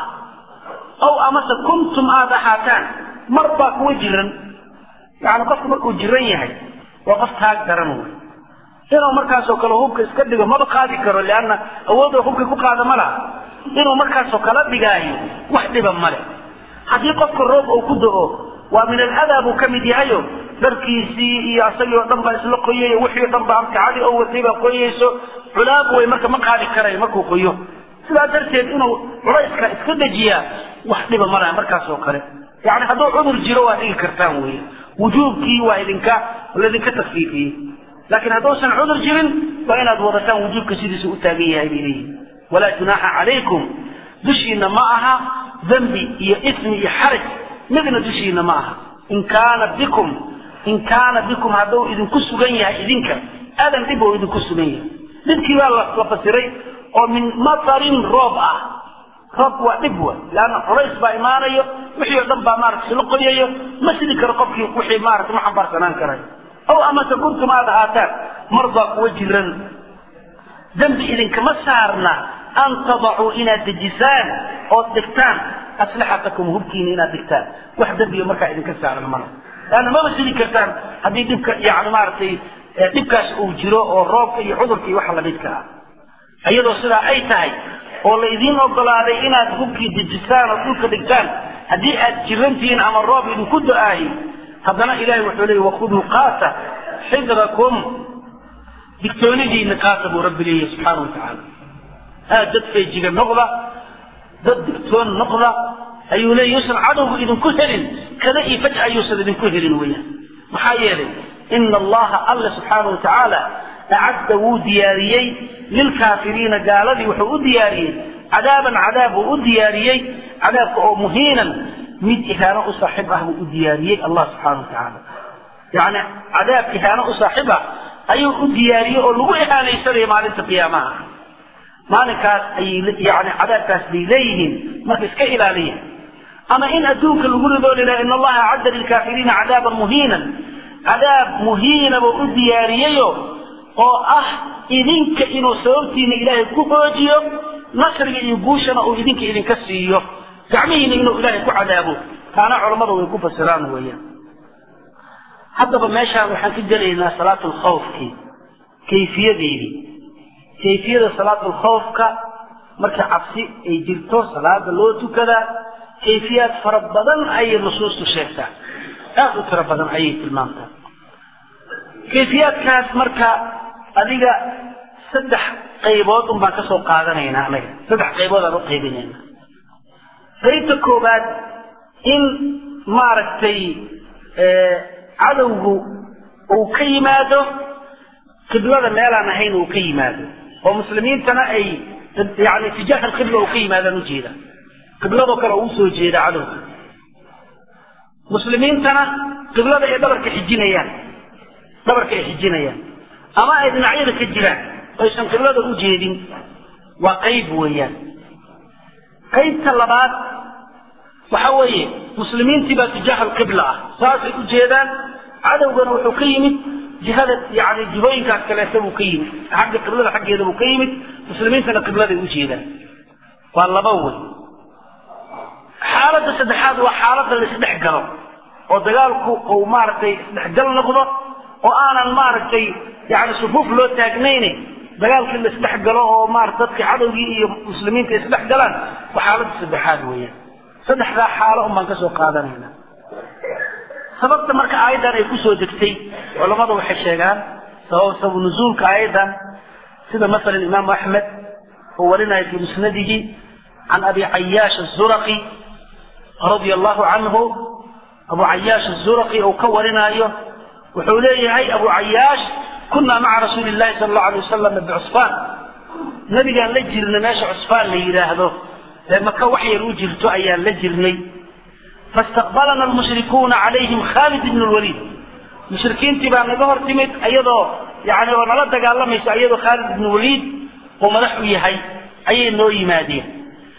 ow amase kuntum aada ahaataan mar baa kuwa jiran yani qofku markuu jiran yahay waa qof taag daran wey inuu markaasoo kale hubka iska dhigo maba qaadi karo leanna awoodoo hubka ku qaada ma laha inuu markaasoo kala dhigaayo wax dhiba male haddii qofka roob uu ku do-o waa min aladaa buu ka mid yahayo dharkiisii iyo asagii oo dhan baa isla qoyayo wixii o dhan baa amticadii oo watay baa qoyayso culaab wey marka ma qaadi karayo markuu qoyo sidaa darteed inuu culayska iska dejiyaa wax dhiba malaha markaas oo kale yani hadduu cudur jiro waa dhigi kartaan wey wujuubkii waa idinka laydinka takfiifiyey laakiin hadduusan cudur jirin waa inaad wadataan wujuubka sidiisa u taagan yahay bay leeyihin walaa junaaxa calaykum dushiina ma aha dembi iyo ismi iyo xaraj midna dushiina ma aha in kaana bikum in kaana bikum hadduu idinku sugan yahay idinka adan dhib oo idinku sugan yahay dhibkii baa la fasiray oo min matarin roob ah roob waa dhib wa leanna culays baa imaanayo wixii oo dhan baa maarata isla qoyayo ma sidi karo qofkii wixii maarata ma xambaarsanaan karayo ow amase kuntum aada ahaataan mar baa kuwa jiran dembi idinkama saarna an tadacuu inaad dejisaan ood dhigtaan aslixatakum hubkiina inaad dhigtaan wax dembiga markaa idinka saaran mala leanna maba sidi kartaan haddii dhibka yani maaragtay dhibkaas uu jiro oo roobka iyo cudurka iyo waxa lamidka ah iyadoo sidaa ay tahay oo la idiin ogolaaday inaad hubkii dejisaan oo dhulka dhigtaan haddii aad jirantihiin ama roob idinku do-aayo haddana ilahay wuxuu leeyay wakhuduu qaata xidrakum digtoonidiina qaata buu rabbi leeyahy subxaana wa tacaala aad dad feejiga noqda dad digtoon noqda ayuu leeyay yuusan cadowgu idinku helin kada iyo faj ayuusan idinku helin weeyaan maxaa yeelay ina allaha alla subxaana wa tacaala acadda wuu diyaariyey lilkaafiriina gaaladii wuxuu u diyaariyey cadaaban cadaab buu u diyaariyey cadaabka oo muhiinan mid ihaano u saaxiib ah buu u diyaariyey allah subxaana wa tacaala yani cadaab ihaano u saaxiib ah ayuu u diyaariyey oo lagu ihaanaysanaya maalinta qiyaamaha maalinkaas ayay yani cadaabkaas bay leeyihiin marka iska ilaaliya ama in adduunka lagu ridoo lilaha in allaha acadda lilkaafiriina cadaaban muhiinan cadaab muhiinaba u diyaariyayo oo ah idinka inuu sababtiina ilaahay ku hoojiyo nasriga iyo guushana uu idinka idinka siiyo gacmihiina inuu ilaahay ku cadaabo taana culammada way ku fasiraan weeyaan haddaba meeshaan waxaan ka gelaynaa salaatu lkhawfkii kayfiyadeedii kayfiyada salaatu lkhawfka marka cabsi ay jirto salaada loo tukadaa kayfiyaad fara badan ayay nusuustu sheegtaa aada u tiro badan ayay tilmaamtaa kayfiyaadkaas marka adiga saddex qaybood un baan ka soo qaadanaynaa anaga saddex qaybood aan u qaybinaynaa qaybta koobaad in maaragtay cadowgu uu ka yimaado qiblada meelaan ahayn uu ka yimaado oo muslimiintana ay yani tijaah alqibla uu ka yimaadaan ujeeda qibladoo kale uu usoo jeeda cadowga muslimiintana qiblada ay dhabarka xijinayaan dhabarka ay xijinayaan ama ay dhinacyada ka jiraan aysan qiblada u jeedin waa qayb weeyaan qaybta labaad waxa weeye muslimiintii baa tijaah alqibla ah saasay u jeedaan cadowgana wuxuu ka yimid jihada yani jihooyinkaas kaleeta buu ka yimid xagga qiblada xaggeeda buu ka yimid muslimiintana qibladay u jeedaan waa laba wey xaaladda saddexaad waa xaaladda la isdhex galo oo dagaalku uu maaragtay isdhexgal noqdo oo aanan maaragtay yani sufuuf loo taagnayne dagaalkii la isdhex galo oo maarata dadka cadowgii iyo muslimiinta isdhex galaan waa xaaladda saddexaad weeyaan saddexdaa xaalo un baan ka soo qaadanayna sababta marka aayaddan ay kusoo degtay culammadu waxay sheegaan sabab sababu nuzuulka aayaddan sida masalan imaamu axmed uu warinayo fii musnadihi can abi cayaash azuraqi radia allahu canhu abu cayaash azuraqi uu ka warinaayo wuxuu leeyahay abu cayaash kunaa maca rasuuli llahi sala allahu alay wasalam bicusfaan nabigaan la jirnay meesha cusfaan la yidhaahdo ee maka wax yar u jirto ayaan la jirnay faistaqbalana almushrikuuna calayhim khaalid ibn lwaliid mushrikiintii baa naga hor timid iyadoo yani oo nala dagaalamayso iyadoo khaalid ibn waliid uu madax u yahay ayay noo yimaadeen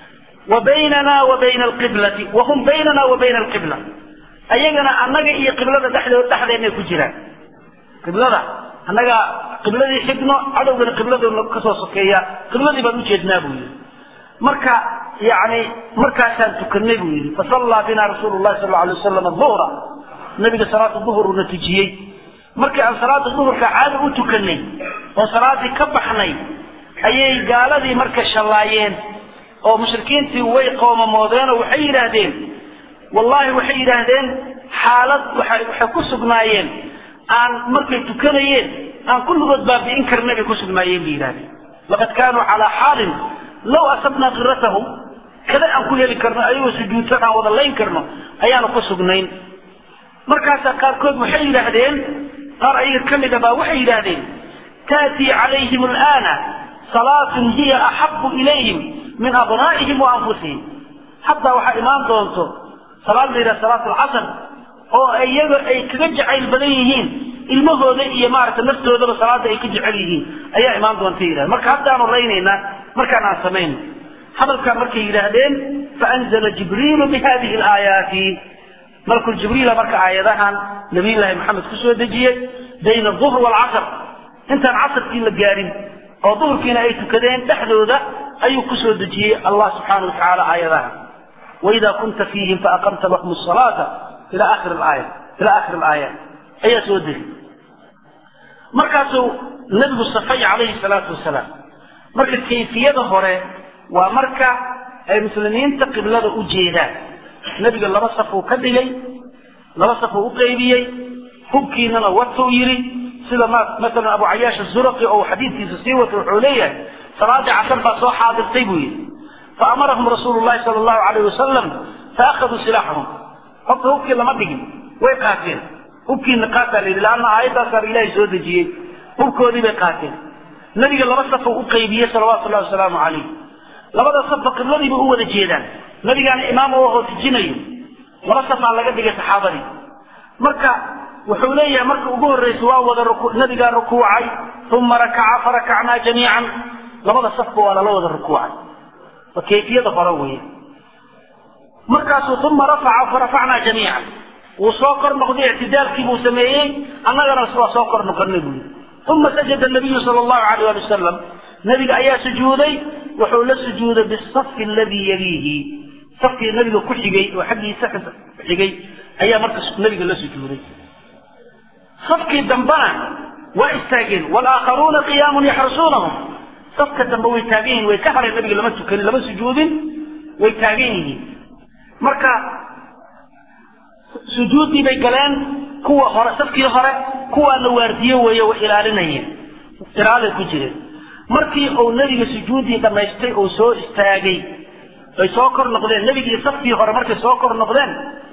wa baynana wa bayna alqiblati wahum baynana wa bayna alqibla ayagana annaga iyo qiblada dhexdeed dhexdeennay ku jiraan qiblada annaga qibladii xigno cadowgana qibladooda kasoo sokeeya qibladii baan ujeednaa buu yidhi marka yani markaasaan tukanay buu yidhi fasallaa bina rasuulu llahi sal alay wasalam duhra nabiga salaata duhur uuna tujiyey markii aan salaada duhurka caada u tukanay oo salaadii ka baxnay ayay gaaladii marka shallaayeen oo mushrikiintii way qoomamoodeen oo waxay yidhaahdeen wallahi waxay yidhaahdeen xaalad waxay waxay ku sugnaayeen aan markay tukanayeen aan kulligood baabi'in karna bay ku sugnaayeen bay yidhahdeen laqad kaanuu calaa xaalin law asabnaa kiratahum kada aan ku heli karno ayagoo sujuudsan aan wada layn karno ayaanu ku sugnayn markaasaa qaarkood waxay yidhaahdeen qaar ayaga ka mida baa waxay yidhaahdeen taatii calayhim alaana salaatun hiya axabu ilayhim min abnaa'ihim wa anfusihim haddaa waxaa imaan doonto salaad la yidhaha salaat alcasr oo iyaga ay kaga jacayl badan yihiin ilmahooda iyo maaragta naftoodaba salaada ay ka jecel yihiin ayaa imaan doonta yidhahda marka haddaanu laynaynaa markaan aan samayno hadalkaa markay yidhaahdeen faanzala jibriilu bihadihi alaayaati malkul jibriila marka aayadahan nabiyullaahi maxamed kusoo dejiyey bayna aduhr waalcasr intaan casrkii la gaarin oo duhurkiina ay tukadeen dhexdooda ayuu kusoo dejiyey allah subxaana wa tacaala aayadahan waida kunta fiihim faaqamta lahum salaata ila akhir aaya ila akhir alaayaat ayaa soo degi markaasuu nabigu safay calayhi salaatu wasalaam marka kayfiyada hore waa marka ay muslimiinta qiblada u jeedaan nebiga laba safuu ka dhigay laba safuu u qaybiyey hubkiinana watuu yidhi sida masalan abu cayaash azuraqi oo xadiidkiisa sii wata wuxuu leeyahay salaadii casar baa soo xaadirtay buu yidhi faamarahum rasuulu llahi sala allahu alayh wasalam faakhaduu silaaxahum horta hubkii lama dhigin way qaateen hubkiina qaataa la yidhi laanna aayadaasaa ilaahay soo dejiyey hubkoodii bay qaateen nebiga laba safuu u qaybiyey salawaatu llahi wasalaamu calayh labada safba qibladiiba u wada jeedaan nabigaana imaam oo hootijinayo laba safaa laga dhigay saxaabadii marka wuxuu leeyahay marka ugu horreysa waa wada nabigaa rukuucay uma rakaca farakacnaa jamiican labada safba waa lala wada rukuucay waa kayfiyada hore weeye markaasuu uma rafaca farafacnaa jamiican wuu soo kor noqday ictidaalkii buu sameeyey annagana waa soo kor noqonay buu yidhi uma sajada nabiyu sala allahu alayh ali wasalam nabiga ayaa sujuuday wuxuu la sujuuday bisafi aladii yaliihi safkii nabiga ku xigay oo xaggiisa xigay ayaa marka nabiga la sujuuday safkii dambena waa istaageen walaakharuuna qiyaamun yaxrusuunahum safka dambe way taagan yihin way ka hareen nabiga lama tukanin lama sujuudin way taagan yihiin marka sujuuddii bay galeen kuwa hore safkii hore kuwaana waardiye weeye way ilaalinayeen ilaalay ku jireen markii uu nebiga sujuuddii dhammaystay oo soo istaagay ay soo kor noqdeen nebigii safkii hore markay soo kor noqdeen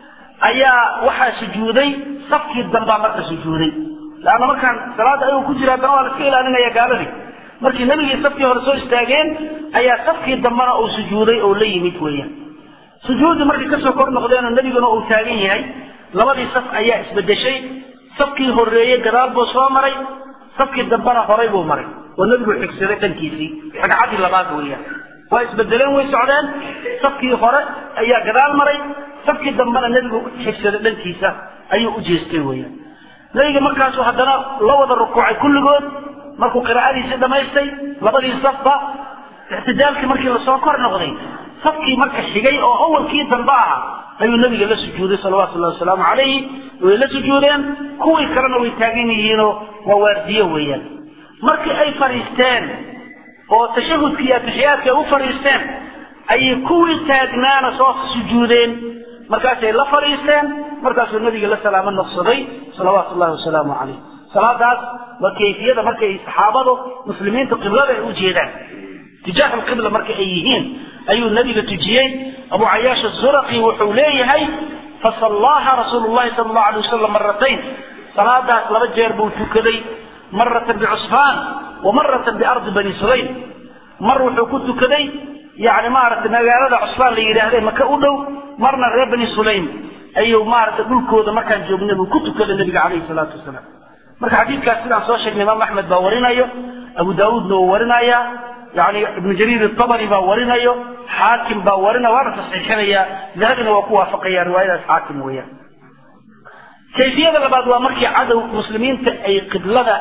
ayaa waxaa sujuuday safkii dambaa marka sujuuday leanna markaan salaada ayuu ku jira haddana waa la iska ilaalinaya gaaladii markii nebigii safkii hore soo istaageen ayaa safkii dambena uu sujuuday oo la yimid weeyaan sujuuddii markay kasoo kor noqdeen oo nebiguna uu taagan yahay labadii saf ayaa isbedeshay safkii horeeyey gadaal buu soo maray safkii dambena horay buu maray oo nebigu xigsaday dhankiisii ragcaddii labaad weeyaan waa isbedeleen way socdeen safkii hore ayaa gadaal maray safkii dambena nebigu xigsaday dhankiisa ayuu u jeestay weeyaan nebiga markaasu haddana la wada rukuucay kulligood markuu qiraa'adiisii dhammaystay labadii safba ictidaalkii markii lasoo kor noqday safkii marka xigay oo awalkii dambe aha ayuu nabiga la sujuuday salawaatu llahi wasalaamu calayhi way la sujuudeen kuwii kalena way taagan yihiinoo waa waardiye weeyaan markii ay fadhiisteen oo tashahudkii iyo atixiyaadka ay u fadhiisteen ayay kuwii taagnaana soo sujuudeen markaasay la fadhiisteen markaasuu nabiga la salaamo noqsaday salawaatu llahi wasalaamu calayh salaadaas waa kayfiyada markay saxaabadu muslimiinta qiblada ay u jeedaan tijaah alqibla marka ay yihiin ayuu nabiga tujiyey abu cayaash azuraqi wuxuu leeyahay fasallaaha rasuulu llahi sala allahu alay wasalam maratayn salaadaas laba jeer buu tukaday maratan bicusfaan wa maratan biardi bani sulaym mar wuxuu ku tukaday yani maaragtay magaalada cusfaan la yidhaahday maka u dhow marna reer bani sulaym ayuu maaragtay dhulkooda markaan joognay buu ku tukaday nabiga calayhi salaatu wasalaam marka xadiidkaas sidaan soo sheegnay imaam axmed baa warinayo abu daawuudna wuu warinaya yani ibnu jariir itabari baa warinayo xaakim baa warina waana tasxiixinaya dahabina waa ku waafaqaya riwaayadaas xaakim weeyaan kayfiyada labaad waa markii cadow muslimiinta ay qiblada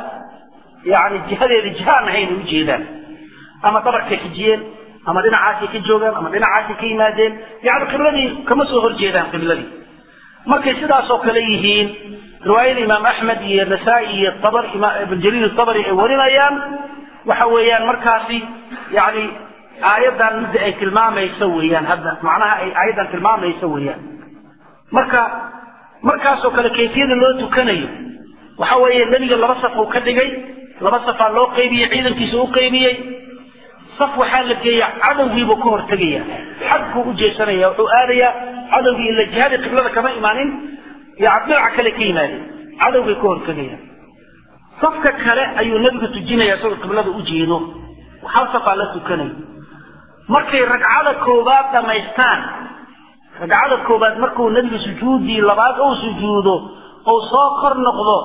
yani jihadeeda jihaan ahayn ay ujeedaan ama dhabarkay xijiyeen ama dhinacaasay ka joogaan ama dhinacaasay ka yimaadeen yani qibladii kama soo horjeedaan qibladii markay sidaasoo kale yihiin riwaayada imaam axmed iyo nasaa-i iyo tabr ibn jariir tabari ay warinayaan waxa weeyaan markaasi yani aayaddan midda ay tilmaamayso weeyaan hadda macnaha ay aayaddan tilmaamayso weeyaan marka markaasoo kale kayfiyada loo tukanayo waxa weeye nebiga laba saf uu ka dhigay laba safaa loo qaybiyey ciidankiisa u qaybiyey saf waxaa la geeya cadowgiibuu ka hortegaya xagkuu u jeesanaya wuxuu aadayaa cadowgii ila jihadii qiblada kama imaanin yani dhinaca kale ka yimaadeen cadowgay ka hortegayaan safka kale ayuu nebigu tujinaya isagoo qiblada u jeedo hal safaa la tukanaya markay ragcada koobaad dhammaystaan ragcada koobaad markuu nebigu sujuudii labaad ou sujuudo ou soo kor noqdo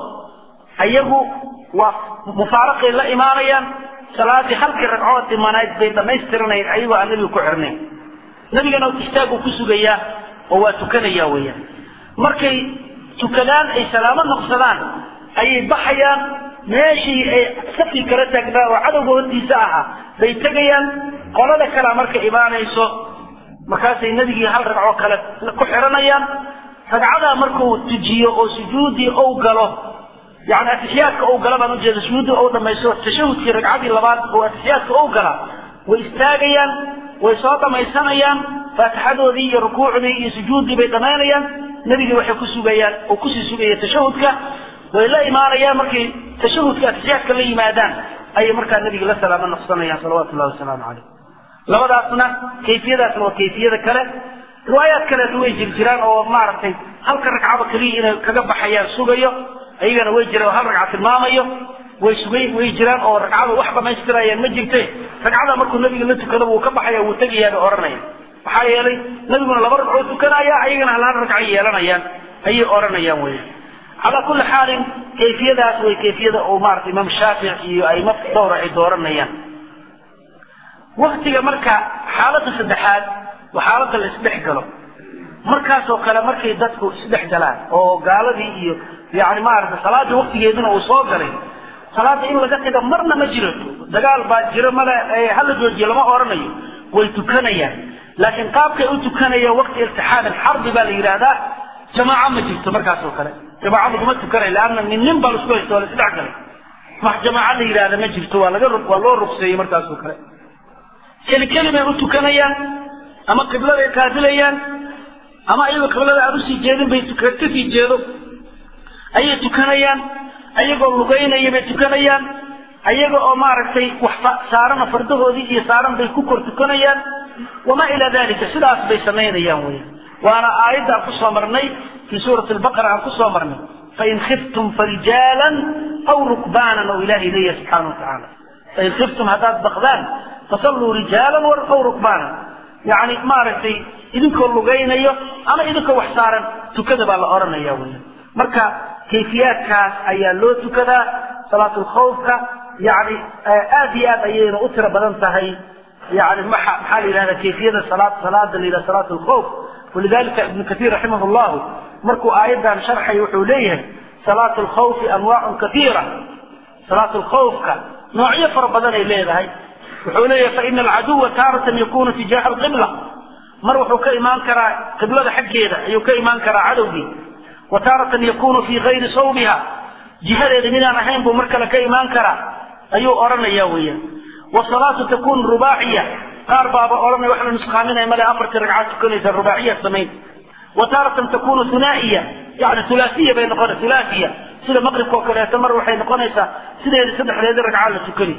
ayagu waa mufaaraqay la imaanayaan salaadii halkii ragcood dhimanayd bay dhammaystiranayeen ayagoo aan nebiga ku xirnayn nebigana istaagu ku sugayaa oo waa tukanaya weeyaan markay tukadaan ay salaamo noqsadaan ayay baxayaan meeshii ay safkii kala taagnaa oo cadowga hortiisa ahaa bay tegayaan qolada kalea marka imaanayso markaasay nebigii hal ragcoo kale ku xiranayaan ragcadaa markuu tujiyo oo sujuudii ou galo yani atixiyaadka ou gala baan ujeeda sujuuddii ou dhamaysto tashahudkii ragcadii labaad oo atixiyaadka ou gala way istaagayaan way soo dhamaysanayaan faatixadoodii iyo rukuucdii iyo sujuuddii bay dhamaynayaan nebigii waxay ku sugayaan oo kusii sugaya tashahudka way la imaanayaan markay tashahudka atixiyaadka la yimaadaan ayay markaa nebiga la salaamo noqsanayaan salawatu llahi wasalaamu caleyh labadaasna kayfiyadaasna waa kayfiyada kale riwaayaad kaleeto way jir jiraan oo maaragtay halka ragcaba keliya inay kaga baxayaan sugayo ayagana way jiraan oo hal ragca tilmaamayo way sugay way jiraan oo ragcada wax dhamaystirayaan ma jirte ragcada markuu nebiga la tukado wuu ka baxaya wuu tegayaa bay odhanayaan maxaa yeelay nebiguna laba ragcoo tukanaya ayagana hal hal ragcay yeelanayaan ayay odhanayaan weya calaa kulli xaalin kayfiyadaas way kayfiyada oo maarata imaam shaafic iyo aimo dhowra ay dooranayaan waktiga marka xaaladda saddexaad waa xaaladda la isdhex galo markaasoo kale markay dadku isdhex galaan oo gaaladii iyo yani maarata salaadii waktigeeduna uu soo galay salaada in laga taga marna ma jiro dagaal baa jiro male hala joojiyo lama oranayo way tukanayaan laakiin qaabkay u tukanayaan wakti iltixaam alxarbi baa la yidhaahdaa jamaaco ma jirto markaasoo kale jamaaco laguma tukanay leanna nin nin baa laisku haysta waa la isdhex galay wax jamaaco la yidhahda ma jirto waa laga waa loo rugseeyey markaasoo kale keli keli bay u tukanayaan ama qibladay qaabilayaan ama ayagoo qiblada aan usii jeedin bay kasii jeedo ayay tukanayaan ayagoo lugaynaya bay tukanayaan ayaga oo maaragtay wax saarana fardahoodii iyo saaran bay ku kor tukanayaan wamaa ilaa dalika sidaas bay samaynayaan wey waana aayadda aan kusoo marnay fii suurati albaqara aan kusoo marnay fain khiftum farijaalan aw rukbaanan oo ilahay leeyahay subxaana watacaala fain khiftum haddaad baqdaan fasalluu rijaalan aw rukbaanan yani maaragtay idinkoo lugaynayo ama idinkoo wax saaran tukada baa la odhanaya wey marka kayfiyaadkaas ayaa loo tukadaa salaatulkhawfka yani aad iyo aad ayayna u tiro badan tahay yani maa maxaa la yidhahda kayfiyada salaad salaada la yidhaha salaat lkhawf walidalika ibnu katiir raximah llahu markuu aayaddan sharxay wuxuu leeyahay salaat lkhawfi anwaacun kaiira salaat lkhawfka noocyo fara badan ay leedahay wuxuu leeyahay faina alcaduwa taaratan yakunu tijaha alqibla mar wuxuu ka imaan karaa qiblada xaggeeda ayuu ka imaan karaa cadowgii wa taaratan yakunu fii gayri sawbiha jihadeeda midaan ahayn buu mar kale ka imaan karaa ayuu odhanaya weeyaan wasalaatu takunu rubaaciya qaar baaba odhanaya wax la nusqaaminaya male afartii ragcaad tukanaysa rubaaciya samayn wa taaratan takunu hunaa'iya yani hulaasiya bay noqona hulaasiya sida maqribka oo kaleeto mar waxay noqonaysaa sideeda saddexdeeda ragcaad la tukani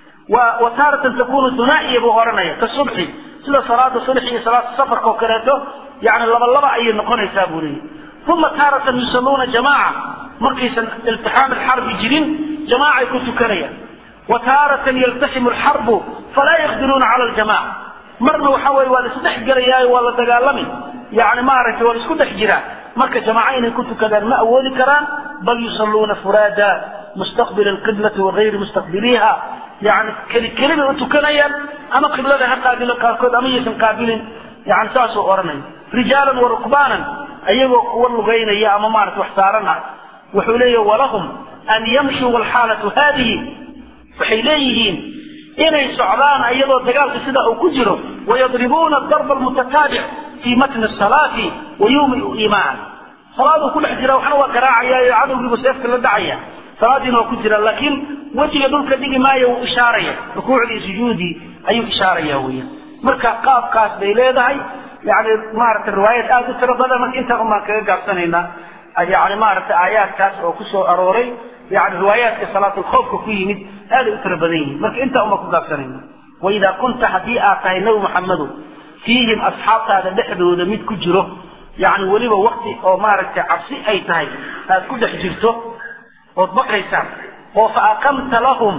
wa taaratan takunu hunaa'iya buu odhanaya ka subxi sida salaada subx iyo salaada safarka oo kaleeto yani laba laba ayay noqonaysaa buu leeyahy uma taaratan yusalluuna jamaaca markaysan iltixaam alxarbi jirin jamaacay ku tukanayaan wa taaratan yaltaximu alxarbu falaa yaqdiruuna cala aljamaca marna waxa weye waa la isdhex gelayaayo waa la dagaalami yani maaragtay waa la isku dhex jiraa marka jamaaco inay ku tukadaan ma awoodi karaan bal yusalluuna furaada mustaqbila alqiblati wagayri mustaqbiliha yani keli keli bay u tukanayaan ama qiblada ha qaabilo qaarkood ama yaysan qaabilin yani saasuu odhanaya rijaalan wa rukbaanan ayagoo kuwa lugaynaya ama maarata wax saaran ah wuxuu leeyahy walahum an yamshuu walxaalatu haadihi waxay leeyihiin inay socdaan iyadoo dagaalka sida uu ku jiro wayadribuuna darba almutataabic fii matni salaati wa yumiu iimaan salaaduu ku dhex jira waxna waa garaacaya cadowgiibu seefka la dhacaya salaadiina waa ku jira laakiin wejiga dhulka dhigi maayo wuu ishaaraya rukuucdii sujuudii ayuu ishaaraya weya marka qaabkaas bay leedahay yani maaragtay riwaayad aada u tiro badan marka intaan umaan kaga gaabsanaynaa yani maaragtay aayaadkaas oo kusoo arooray yani riwaayaadka salaatulkhawfka ku yimid aaday u tiro badan yihiin marka intaa umaan ku gaabsanayna waidaa kunta haddii aad tahay nabi maxamedu fiihim asxaabtaada dhexdooda mid ku jiro yani weliba wakti oo maaragtay cabsi ay tahay aad ku dhex jirto ood baqaysaan oo faaqamta lahum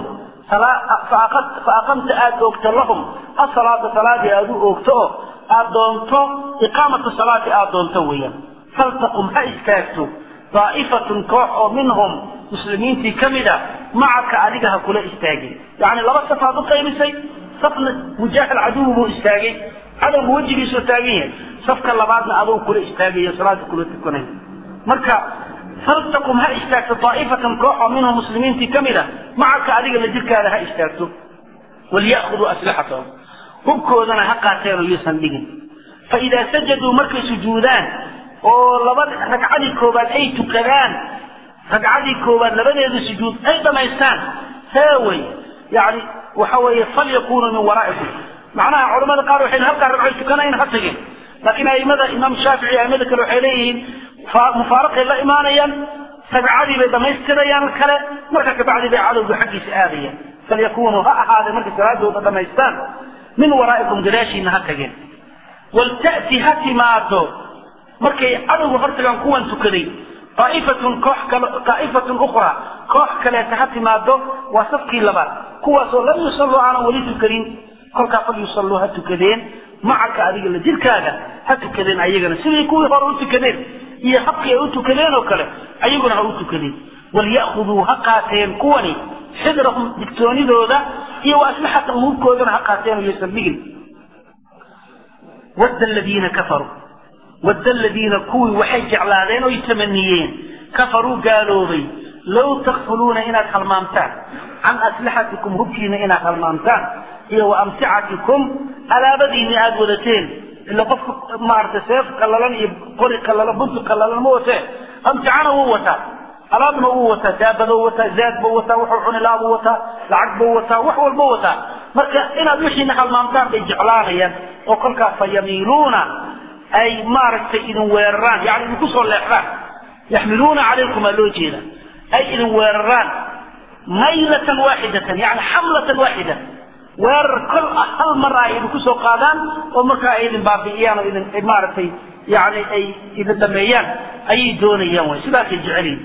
faaqamta aada oogto lahum asalaata salaadii aad u oogto oo aad doonto iqaamata salaati aad doonto weeyaan faltaqum ha istaagto daa'ifatun koox oo minhum muslimiintii ka mid a macaka adiga ha kula istaagin yacni laba safaad u qaybisay safna mujaahil caduwi buu istaagay cadowga wejigiisoo taagan yahay safka labaadna aduu kula istaagayo salaada kula tukanay marka faltaqum ha istaagto daa'ifatan koox oo minhum muslimiintii ka mid a macaka adiga la jirkaada ha istaagto walya'khuduu aslixatahum hubkoodana ha qaateen oo yuusan dhigin fa idaa sajaduu markay sujuudaan oo laba ragcadii koobaad ay tukadaan ragcadii koobaad labadeeda sujuud ay dhamaystaan heewey yani waxa weeye falyakunuu min waraa'ikum macnaha culamada qaar waxay halkaa ragcoy tukanayn ha tageen laakiin aimada imaam shaafici aimada kale waxay leeyihiin mufaaraqay la imaanayaan ragcadii bay dhamaystirayaan kale marka kabacdi bay cadowga xaggiisa aadayaan falyakunuu ha ahaadee markay salaadooda dhamaystaan min waraa'ikum gadaashiina ha tageen walta'ti ha timaado markay cadowga hortagaan kuwan tukaday aa'ifatun koox kale aa'ifatun ukhraa koox kaleeta ha timaado waa safkii labaad kuwaasoo lam yusalluu aanan weli tukanin kolkaa fal yusalluu ha tukadeen macaka adiga la jirkaaga ha tukadeen ayagana sidii kuwii hore u tukadeen iyo habkii ay u tukadeen oo kale ayaguna ha u tukadeen walya'khuduu ha qaateen kuwani xidrahum digtoonidooda iyo wa aslixatan hubkoodana ha qaateen iyo saldhigin wadda aladiina kafaruu wadda aladiina kuwii waxay jeclaadeen oy tamaniyeen kafaruu gaaloobay low takfuluuna inaad halmaamtaan can aslixatikum hubkiina inaad halmaamtaan iyo wa amticatikum alaabadiina aada wadateen ila qofka maaragtay seef qallalan iyo qori qallalan bunti qallalan ma watee amticana wuu wataa alaabna wuu wataa daabadou wataa zaad buu wataa wuxuu cuni lahaa buu wataa lacag buu wataa wax walba wataa marka inaad wixiina halmaamtaan bay jeclaanayaan oo kolkaas fa yamiiluuna ay maaragtay idin weeraraan yani idinku soo leexdaan yaxmiluuna calaykum aa loo jeeda ay idin weeraraan maylatan waaxidatan yani xamlatan waaxida weerar kol ah hal mar ay idinku soo qaadaan oo markaa ay idin baabi'iyaan oo idin maaragtay yani ay idin dhameeyaan ayay doonayaan way sidaasay jecelyihin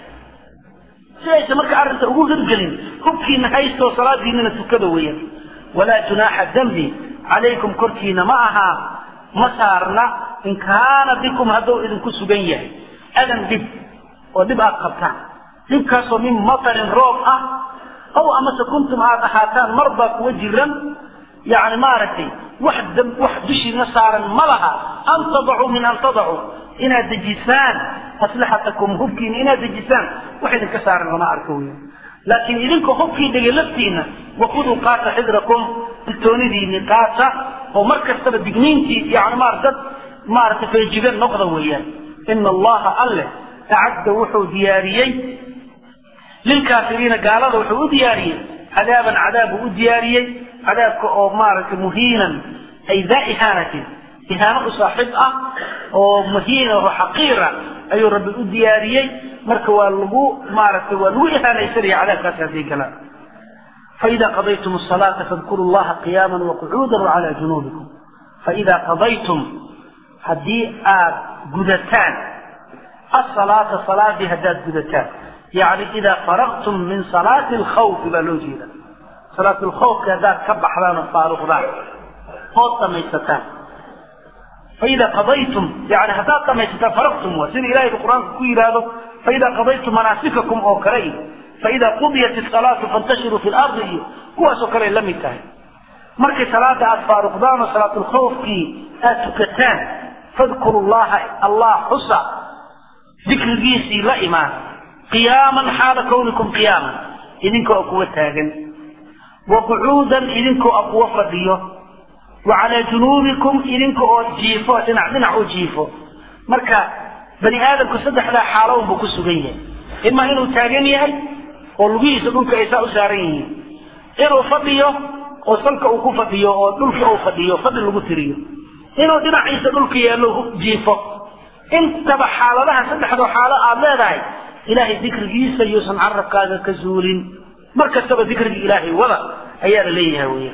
si aysan marka arrinta ugu hirgelin hubkiina haystoo salaadiinana tukada weeyaan walaa junaaxa dembi calaykum korkiina ma ahaa ma saarna in kaana bikum hadduu idinku sugan yahay adan dhib oo dhib aad qabtaan dhibkaasoo min matarin roob ah aw amase kuntum aad ahaataan marbaa kuwa jiran yani maaragtay wax wax dushiina saaran ma laha an tadacuu min an tadacuu inaad dejisaan aslixatakum hubkiina inaad dejisaan wax idinka saaran lama arko wey laakiin idinka hubkii dhigay laftiina wakuduu qaata xidrakum digtoonidiini qaata oo mar kastaba digniintii yani ma dad maaragtay feejigan noqda weeyaan ina allaha alleh acadda wuxuu diyaariyey lilkaafiriina gaalada wuxuu u diyaariyey cadaaban cadaab uu u diyaariyey cadaabka oo maaragtay muhiinan ay daa ihaanatin ihaano u saaxiib ah oo muhiina oo xaqiira ayuu rabbi u diyaariyey marka waa lagu maaragtay waa lagu ihaanaysanaya cadaabkaasi hadday galaan faida qadaytum asalaata fadkuru llaha qiyaama waqucuuda wacala junuubikum faida qadaytum haddii aad gudataan asalaata salaadii haddaad gudataan yani idaa faraqtum min salaati alkhawfi baa loo jeeda salaat lkhawfki haddaad ka baxdaan oo faaruqdaan ood dhamaysataan faida qadaytum yani haddaad dhamaysataan faraqtum waa sida ilahay qur-aanka ku yidhaahdo faida qadaytum manaasikakum oo kale iyo faida qudiyat isalaatu fantashiruu fi lardi iyo kuwaasoo kale ay la mid tahay markay salaada aada faaruqdaan oo salaatulkhawfkii aada tukataan fadkuru llaha allah xusa dikrigiisii la imaan qiyaaman xaala kawnikum qiyaaman idinka oo kuwa taagan wa qucuudan idinka oo kuwa fadhiyo wa calaa junuubikum idinka oo jiifo dhinac dhinac u jiifo marka bani aadamku saddexdaa xaalo unbuu ku sugan yahay ima inuu taagan yahay oo lugihiisa dhulka ay saa u saaran yihiin inuu fadhiyo oo salka uu ku fadhiyo oo dhulka uu fadhiyo fadhi lagu tiriyo inuu dhinaciisa dhulka yaallo jiifo intaba xaaladaha saddexdoo xaalo aada leedahay ilaahay dikrigiisa yuusan carabkaaga ka zuulin mar kastaba dikriga ilaahay wada ayaa la leeyahay weya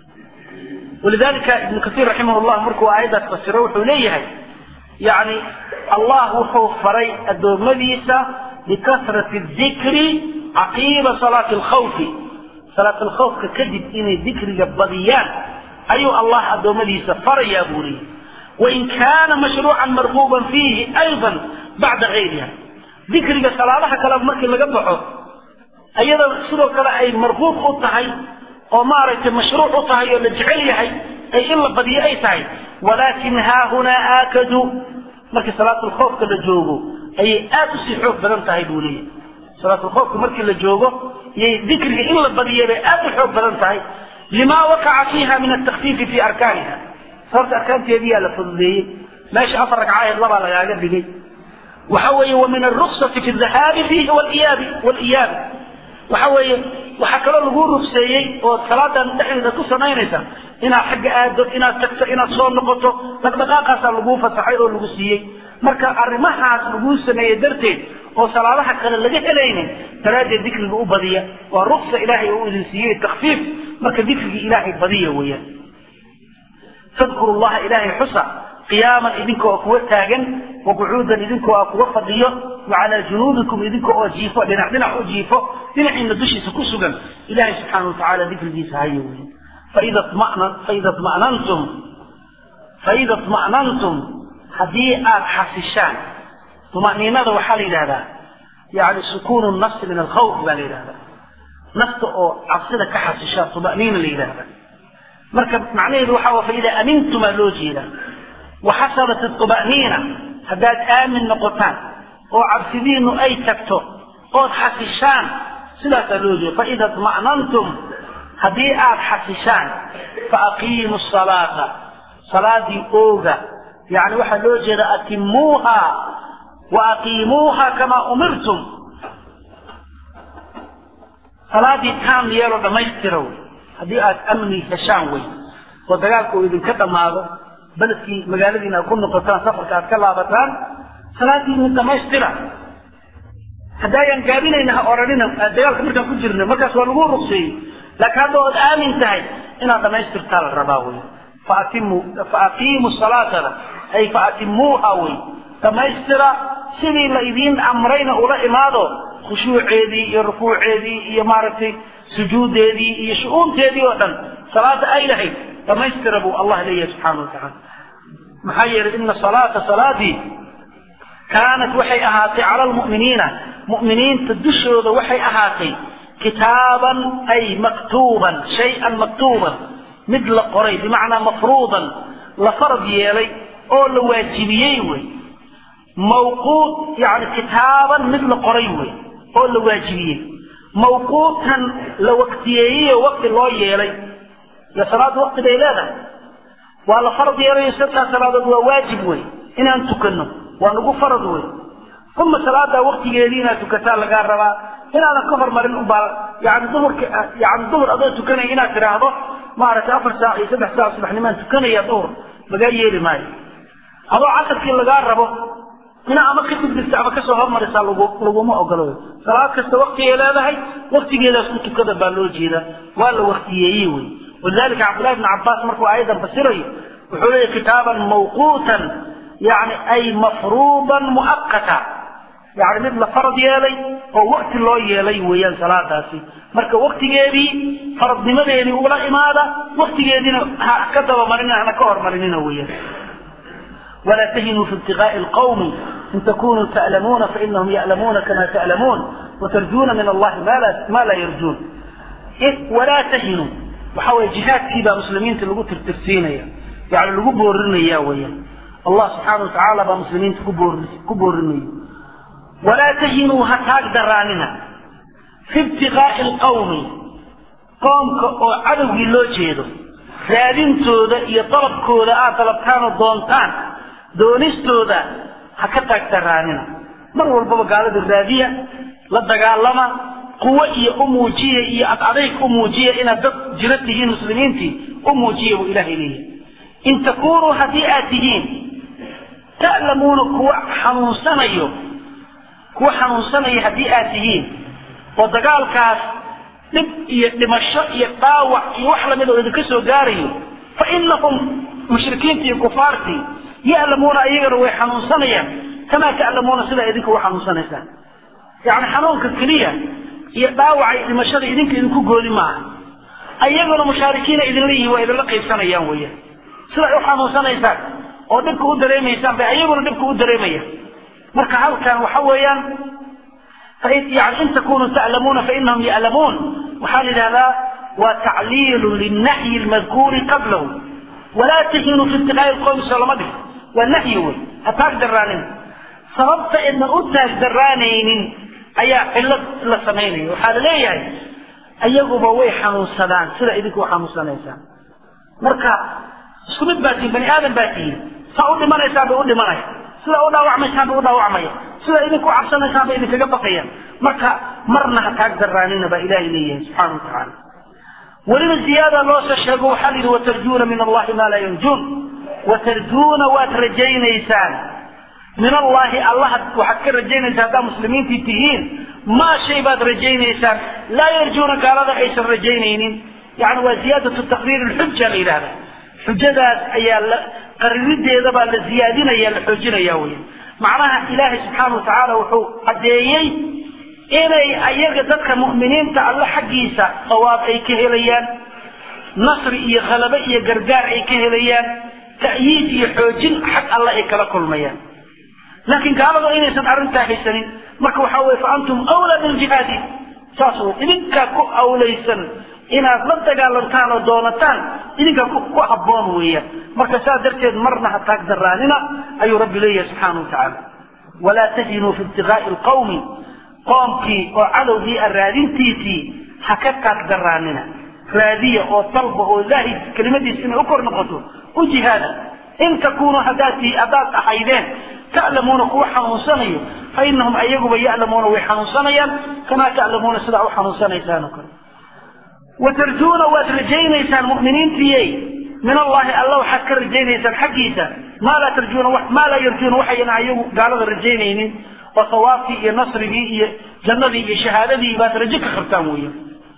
walidalika ibnu kasiir raximah llah markuu aayaddaas fasiro wuxuu leeyahay yani allah wuxuu faray addoommadiisa bikasrati dikri caqiiba salaati alkhawfi salaat alkhawfka kadib inay dikriga badiyaan ayuu allah addoommadiisa farayaa buu leeyahy wain kaana mashruucan marquuban fiihi ayضa bacda gayriha dikriga salaadaha kale markii laga baxo iyadoo sidoo kale ay marquub u tahay oo maaragtay mashruuc u tahay oo la jecel yahay ay in la badiyo ay tahay walaakin haahunaa aakadu markii salaatulkhoofka la joogo ayay aad usii xoog badan tahay buu leeyahy salaatulkhoofka markii la joogo iyay dikriga in la badiyo bay aad u xoog badan tahay lima waqaca fiiha min atakfiifi fi arkaaniha sababta arkaanteediyaa la fududeeyey meesha afar ragcaheed labaa lagaaga dhigay waxa weeye wa min aruksati fi dhahaabi fiihi waliyaabi waliyaabi waxa weeye waxaa kaloo lagu rugseeyey oo salaadan dhexdeeda ku samaynaysa inaad xagga aado inaad tagto inaad soo noqoto dhaqdhaqaaqaasaa laguu fasaxay oo lagu siiyey marka arrimahaas laguu sameeyey darteed oo salaadaha kale laga helaynin daraaddeed dikriga u badiya waa ruksa ilaahay oo idin siiyey takfiif marka dikrigii ilaahay badiya weeyaan fadkuru llaha ilaahay xusa qiyaaman idinka oo kuwa taagan wa qucuudan idinka oo kuwa fadhiyo wa calaa junuubikum idinka oo jiifo dhinac dhinac u jiifo dhinaciina dushiisa ku sugan ilahay subxaana watacaala dikrigiisa hayo wey faida faida manantum faida طma'nantum haddii aada xasishaan طuma'niinada waxaa la yidhahdaa yani sukuunu nafsi min alkhawf baa la yidhahdaa nafta oo cabsida ka xasishaa tuma'niina la yidhaahda marka macnaheedu waxa waa faida amintumaa loo jeedaa waxasalat tuma'niina haddaad aamin noqotaan oo cabsidiinu ay tagto ood xasishaan sidaasaa loo jeeda faida طma'nantum haddii aad xasishaan faaqiimu salaata salaadii ooga yani waxaa loo jeeda atimuuha wa aqiimuuha kamaa umirtum salaadii taam yeelo dhammaystira wey haddii aad amni heshaan wey oo dagaalka uu idinka dhammaado beledkii magaaladiina aad ku noqotaan safarka aad ka laabataan salaadiini dhammaystira haddaayan gaabinayna ha odhanina dagaalka markaan ku jirno markaas waa lagu ruqseeyey laakiin hadda ood aamin tahay inaad dhammaystirtaa la rabaa wey faatimu faaqiimu salaatana ay faatimuuha wey dhammaystira sidii la idiin amrayna ula imaado khushuuceedii iyo rukuuceedii iyo maaragtay sujuudeedii iyo shu-uunteedii oo dhan salaada ay lahayd dhammaystira buu allah leeyahay subxaana watacaala maxaa yeelay ina salaata salaadii kaanat waxay ahaatay cala almu'miniina mu'miniinta dushooda waxay ahaatay kitaaban ay maktuuban shay-an maktuuban mid la qoray bimacnaa mafruudan la farad yeelay oo la waajibiyey wey mawquut yani kitaaban mid la qoray wey oo la waajibiyey mawquutan la waktiyeeyey oo wakti loo yeelay iyo salaadda wakti bay leedahay waa la farad yeelayo sadkaa salaadood waa waajib wey inaan tukanno waa nagu farad wey uma salaadaa waktigeedii inaad tukataa lagaa rabaa inaadan ka hormarin ubaa yani duhurka yani duhur adoo tukanaya inaad tidhaahdo maaragtay afar saac iyo saddex saac subaxnimaan tukanaya duhur lagaa yeeli maayo adoo casarkii lagaa rabo inaa ama ka dibdirta ama kasoo hormarisaa lagu laguma ogolo salaad kasta waktigay leedahay waktigeedaas ku tukada baa loo jeeda waa la waktiyeeyey wey walidalika cabdullahi bn cabaas markuu aayadan fasirayo wuxuu leeyahy kitaaban mawquutan yani ay mafruudan mu'aqata yani mid la farad yeelay oo wakti loo yeelay weeyaan salaadaasi marka waktigeedii faradnimadeedii ula imaada waktigeediina ha ka dabamarina hana ka hormarinina weeyaan ولا تهنوا في ابتغاء القوم إن تكونوا تألمون فإنهم يألمون كما تألمون وترجون من الله ما لا, ما لا يرجون إيه ولا تهنوا وحاول جهاد كيبا مسلمين تلقوا ترتسين يعني لقوا بورنا يا ويا الله سبحانه وتعالى بمسلمين كبورنا ولا تهنوا هتاك دراننا في ابتغاء القوم قوم عدو لو جيدو raadintooda iyo dalabkooda aad dalabtaan oo doontaan doonistooda ha ka taagtaraanina mar walbaba gaalada raadiya la dagaalama quwo iyo u muujiya iyo adadayg u muujiya inaad dad jiro tihiin muslimiintii u muujiya buu ilaahay leeyahay in takunuu haddii aad tihiin ta'lamuuna kuwa xanuunsanayo kuwa xanuunsanaya haddii aad tihiin oo dagaalkaas dhib iyo dhimasho iyo dhaawac iyo wax lamid oo idinka soo gaarayo fa inahum mushrikiintii iyo kufaartii ya'lamuuna iyagana way xanuunsanayaan kamaa ta'lamuuna sidaa idinka u xanuunsanaysaan yacni xanuunka keliya iyo dhaawaca iyo dhimashada idinka idinku gooni maaha ayaguna mushaarikiina idinla yihiin waa idinla qaybsanayaan weeyaan siday u xanuunsanaysaan oo dhibka u dareemaysaan bay ayaguna dhibka u dareemayaan marka halkan waxa weeyaan يعني إن تكونوا تعلمون فإنهم يعلمون وحال هذا وتعليل للنهي المذكور قبله ولا تهنوا في ابتغاء القوم صلى الله عليه وسلم والنهي أتاك درانين sababta idna u taagdaraanaynin ayaa cillad la samaynaya waxaa la leeyahay ayaguba way xanuunsadaan sida idinku u xanuunsanaysaan marka isku mid baa tihin bani aadam baa tihin saa u dhimanaysaan bay u dhimanaya sida u dhaawacmaysaan bay u dhaawacmaya sida idinku u cabsanaysaan bay idinkaga baqayaan marka marna ha taag daraanina baa ilaahay leeyahay subxaana watacaala weliba ziyaada loo soo sheego waxaa la yidhi watarjuuna min allahi maa laa yarjuun watarjuuna waad rajaynaysaan min allahi allaha waxaad ka rajaynaysaa haddaa muslimiintii tihiin maa shay baad rajaynaysaan laa yarjuuna gaalada aysan rajaynaynin yani waa ziyaadatu taqriir lxuja la yidhahda xujadaas ayaa la qarirideeda baa la ziyaadinaya la xoojinaya wey macnaha ilaahay subxaana watacaala wuxuu caddeeyey inay ayaga dadka mu'miniinta alle xaggiisa sawaab ay ka helayaan nasri iyo khalabo iyo gargaar ay ka helayaan ta'yiid iyo xoojin xag alle ay kala kulmayaan laakiin gaaladu inaysan arrintaa haysanin marka waxaa weye fa antum awlaa biljihaadi saas wey idinkaa ku awlaysan inaad la dagaalantaan oo doonataan idinkaa ku habboon weeyaan marka saas darteed marna ha taag daraanina ayuu rabbi leeyahay subxaana wa tacaala walaa tahinuu fi ibtiqaa'i alqawmi qoomkii oo cadowgii a raadintiisii ha ka taag daraanina raadiya oo dalba oo ilaahay kelimadiisa inay u kor noqoto u jihaada in takunuu haddaad haddaad ahaydeen ta'lamuuna kuwa xanuunsanayo fa inahum ayaguba ya'lamuuna way xanuunsanayaan kamaa ta'lamuuna sidaa u xanuunsanaysaan oo kale watarjuuna waad rajaynaysaan mu'miniintiyey min allahi alla waxaad ka rajaynaysaan xaggiisa maa laa tarjuuna maa laa yarjuuna waxayna ayagu gaalada rajaynaynin oo sawaabkii iyo nasrigii iyo jannadii iyo shahaadadii baad rajo ka qabtaan weeyaan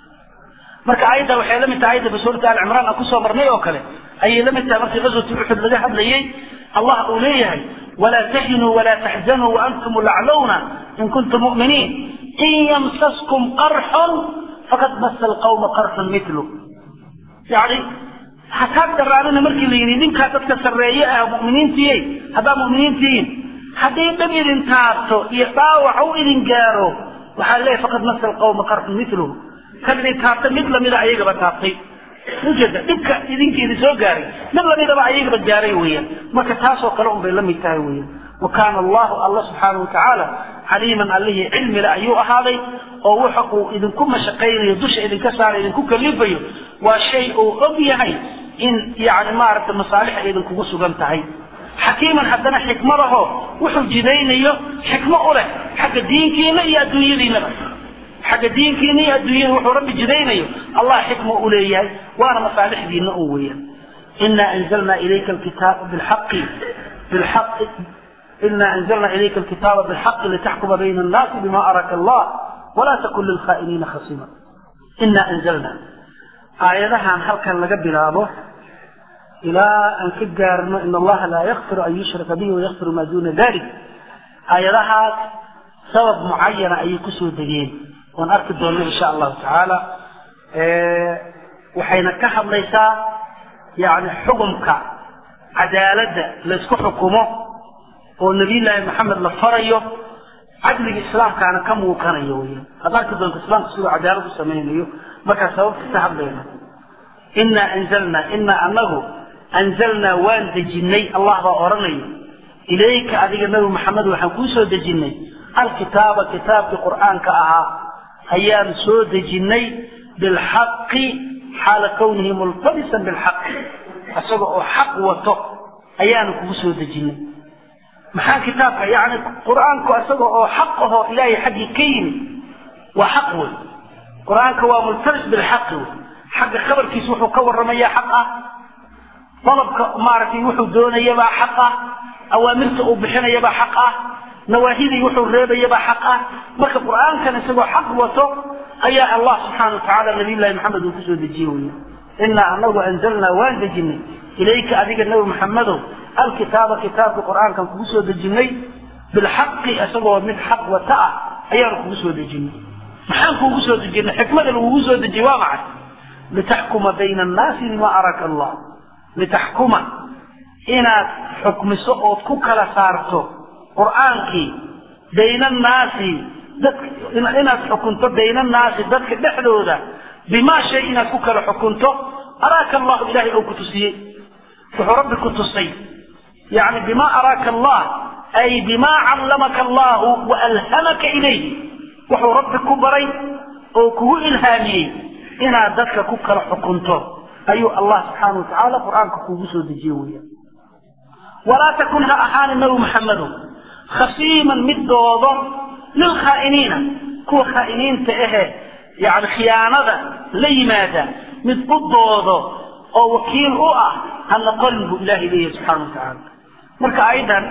marka aayadda waxay la mid tahay aayadda basuurata al cimraan aan kusoo marnay oo kale ayay la mid tahay markii qaswatu uxud laga hadlayey allah uu leeyahay walaa tahinuu walaa taxzanuu waantum laclowna in kuntum mu'miniin in yamsaskum qarxun faqad masa alqawma qarxun mitlu yani hataag daraanina markii la yidhi ninkaa dadka sarreeye ah mu'miniintiyey haddaa mu'miniintihiin hadday dhab idin taabto iyo dhaawac u idin gaaro waxaa leeyahay faqad masa alqawma qarxun mitluhu kan idin taabtay mid lamida ayagaba taabtay ujeeda dhibka idinka idin soo gaaray mid lamidaba ayagaba gaaray weeyaan marka taasoo kale un bay la mid tahay weeyaan wa kaana allahu alla subxaana wa tacaala caliiman allihii cilmile ayuu ahaaday oo waxa uu idinku mashaqaynayo dusha idinka saara idinku kalifayo waa shay uu og yahay in yani maaragtay masaalix ay idinkugu sugan tahay xakiiman haddana xikmadaho wuxuu jidaynayo xikmo u leh xagga diinkiina iyo adduunyadiinaba xagga diinkiina iyo adduunyada wuxuu rabbi jidaynayo allah xikma u leeyahay waana masaalixdiina un weeyaan ina anzalna ilayka alkitaaba bilxaqi bilxaqi ina anzalna ilayka alkitaaba bilxaqi litaxkuma bayna annaasi bima araka allah walaa takun lilkhaa'iniina khasiima ina anzalna aayadahan halkan laga bilaabo ilaa aan ka gaarno in allaha laa yakfiru an yushraka bihi wayakfiru maa duuna dalik aayadahaas sabab mucayana ayay kusoo degeen oon arki doonno insha allahu tacaala waxayna ka hadlaysaa yani xukumka cadaaladda laysku xukumo oo nabiyullaahi maxamed la farayo cadliga islaamkaana ka muuqanayo weyaan aad arki doonto islaamka siduu cadaalad u samaynayo markaa sababta ka hadlayna inaa anzalnaa inaa anagu anzalnaa waan dejinnay allah baa odhanayo ilayka adiga nabi maxamed waxaan kuu soo dejinnay alkitaaba kitaabkii qur'aanka ahaa ayaan soo dejinnay bilxaqi xaala kawnihi multabisan bilxaqi isaga oo xaq wato ayaanu kugu soo dejinnay maxaa kitaabka yani qur'aanku isaga oo xaq ahoo ilaahay xaggii ka yimid waa xaq wey qur-aanka waa multabis bilxaqi wey xagga khabarkiisa wuxuu ka warramayaa xaq ah dalabka maaragtay wuxuu doonayabaa xaq ah awaamirta uu bixinayabaa xaq ah nawaahidii wuxuu reebayabaa xaq ah marka qur'aankan isagoo xaq wato ayaa allah subxaana watacaala nabiyullahi maxamed uu kusoo dejiye wey inaa anagu anzalnaa waan dejinay ilayka adiga nabi maxamedow alkitaaba kitaabka qur'aankan kugu soo dejinnay bilxaqi isagoo mid xaq wata ah ayaanu kugu soo dejinay maxaan kuugu soo dejinay xikmada lagugu soo dejiyey waa maxay litaxkuma bayna annaasi bima araka allah litaxkuma inaad xukmiso ood ku kala saarto qur'aankii bayna annaasi dadka inaad xukunto bayna annaasi dadka dhexdooda bimaa shay inaad ku kala xukunto araaka allahu ilahay oo ku tusiyey wuxuu rabbi ku tusay yani bima araaka allah ay bima callamaka allahu wa alhamaka ilayhi wuxuu rabbi ku baray oo kugu ilhaamiyey inaad dadka ku kala xukunto ayuu allah subxaana wa tacaala qur'aanka kuugu soo dejiye weeyaan walaa takun ha ahaani nabi maxamedow khasiiman mid doodo lilkhaa'iniina kuwa khaa'iniinta ahe yani khiyaanada la yimaada mid u doodo oo wakiil u ah ha noqonin buu ilahay leeyahay subxaana wa tacaala marka aydan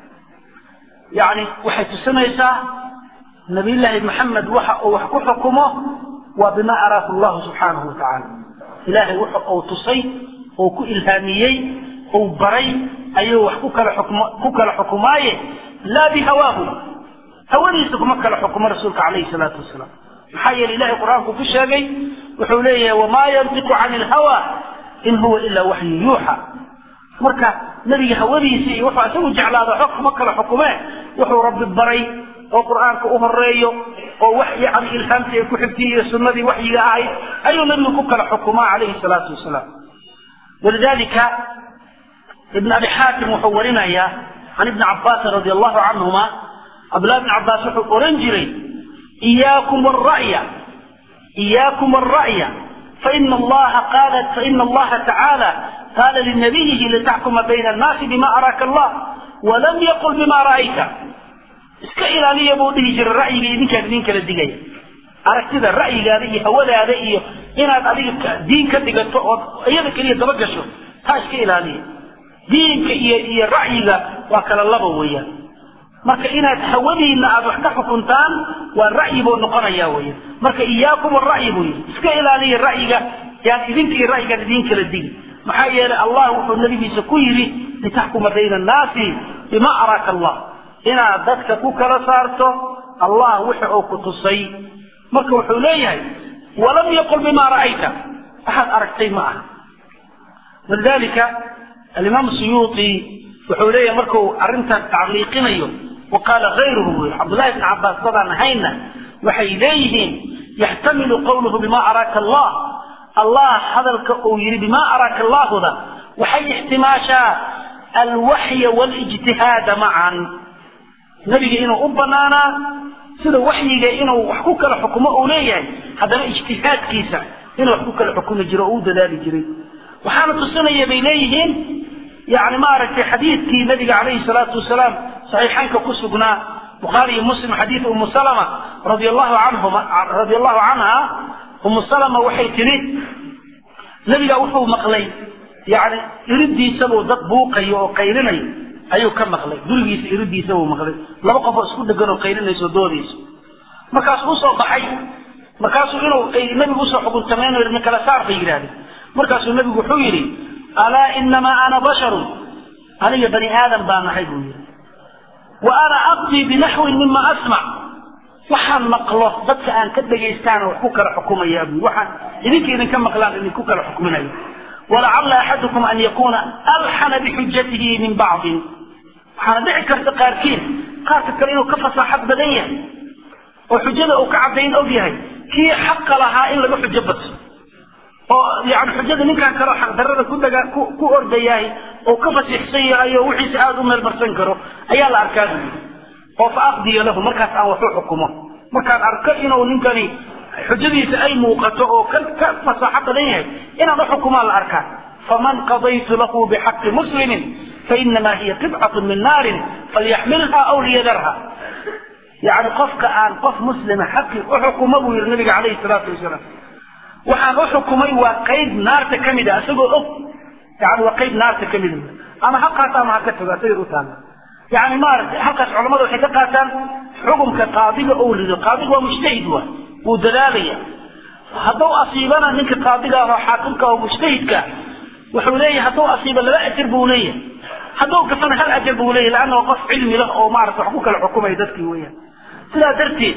yani waxay tusinaysaa nabiyullaahi maxamed waxa uu wax ku xukumo waa bima araaku llahu subxaanahu wa tacaala ilaahay wuxa uu tusay oo ku ilhaamiyey uu baray ayuu wax ku kala xukm ku kala xukumaaye laa bihawaahu hawadiisa kuma kala xukumo rasuulka calayhi salaatu wasalaam maxaa yeele ilahay qur-aanku ku sheegay wuxuu leeyahay wamaa yantiqu cani ilhawa in huwa ilaa waxyu yuuxa marka nebiga hawadiisa iyo wuxuu isagu jeclaado xog kuma kala xukumee wuxuu rabbi baray oo qur'aanka u horeeyo oo wax yani ilhaamtii ay ku xigtay iyo sunnadii waxyiga ahayd ayuu nabigu ku kala xukumaa calayhi salaatu wasalaam walidalika ibn abi xaakim wuxuu warinayaa can ibni cabaasin radi allahu canhuma cabdullahi bn cabaas wuxuu oran jiray iyaakum alra'ya iyaakum alra'ya faina allaha qaala faina allaha tacaala qaala linabiyihi litaxkuma bayna annaasi bima araaka allah walam yaqul bima ra'ayta iska ilaaliya buu dhihi jiray ra'yiga idinkaan idin kala digaya aragtida ra'yigaada iyo hawadaada iyo inaad adiga diin ka dhigato ood iyada keliya daba gasho taa iska ilaaliya diinka iyo iyo ra'yiga waa kala laba weeyaan marka inaad hawadiina aad wax ka xukuntaan waa ra'yi buu noqonaya weyan marka iyaakum ara'yi buu yidhi iska ilaaliya ra'yiga yaan idinka iyo ra'yigaan idin kala digi maxaa yeelay allah wuxuu nabigiisa ku yidhi litaxkuma bayna annaasi bima araaka allah inaad dadka ku kala saarto allah wixi uu ku tusay marka wuxuu leeyahay walam yaqul bima ra'ayta waxaad aragtay ma aha walidalika alimaam suyuuti wuxuu leeyahay markuu arrintaas tacliiqinayo wa qaala hayruhu buu yihi cabdullahi bn cabaas dadaan ahayna waxay leeyihiin yaxtamilu qawluhu bima araaka allah allah hadalka uu yidhi bima araaka allahuda waxay ixtimaashaa alwaxya walijtihaada macan nebiga inuu u banaanaa sida waxyiga inuu wax ku kala xukumo uu leeyahay haddana ijtihaadkiisa inuu wax ku kala xukumi jiro oo u dadaali jiray waxaana tusinaya bay leeyihiin yani maaragtay xadiidkii nabiga calayhi salaatu wasalaam saxiixaynka ku sugnaa bukhaari iyo muslim xadiid umu salama radi allahu canhuma radi allahu canha umu salama waxay tidhi nebiga wuxuu maqlay yani iridiisabuu dad buuqayo oo qaylinayo ayuu ka maqlay gurigiisa iridiisa buu maqlay laba qofoo isku dhegan oo qaylinayso doodayso markaasuu usoo baxay markaasuu inuu nabigu usoo xukuntamayno yidhi kala saar bay yidhahdeen markaasuu nabigu wuxuu yidhi alaa inamaa ana basharun aniga bani aadam baa nahay buu yidhi wa ana aqdii binaxwin mima asmac waxaan maqlo dadka aan ka dhagaystaan wax ku kala xukumaya buu waxaan idinka idinka maqlaan idinku kala xukminayo walacalla axadukum an yakuuna alxana bixujatihi min bacdin waxaana dhici karta qaarkiin qaarka kale inuu ka fasaaxad badan yahay oo xujada uu ka caddayn og yahay kii xaqa lahaa in laga xujo badso oo yani xujada ninkaan kaleo xaqdarrada ku daga ku ku ordayahay oo ka fasiixsan yahay oo wixiisa aada u meelmarsan karo ayaa la arkaa buu yidhi oo fa aqdiya lahu markaas aan waxu xukumo markaan arko inuu ninkani xujadiisa ay muuqato oo ka ka fasaaxo badan yahay inaan uxukumaan la arkaa faman qadaytu lahu bixaqi muslimin fainamaa hiya qibcatu min naarin falyaxmilha aw liyadarha yani qofka aan qof muslima xaqi uxukumo buu yihi nabiga calayhi salaatu wasalaam waxaan uxukumay waa qayb naarta ka mid a isagoo og yani waa qayb naarta ka mid ama ha qaato ama ha ka tago asagay u taala yani maaragtay halkaas culamada waxay ka qaataan xukumka qaadiga ou rido qaadiga waa mujtahid wa wuu dadaalaya hadduu asiibana ninka qaadiga ah oo xaakimka oo mujtahidka wuxuu leeyahay hadduu asiibo laba ajar buu leeyahay hadduu gafana hal ajar buu leeyahay laanna waa qof cilmi leh oo maarata wax ku kala xukumaya dadkii weeyaan sidaa darteed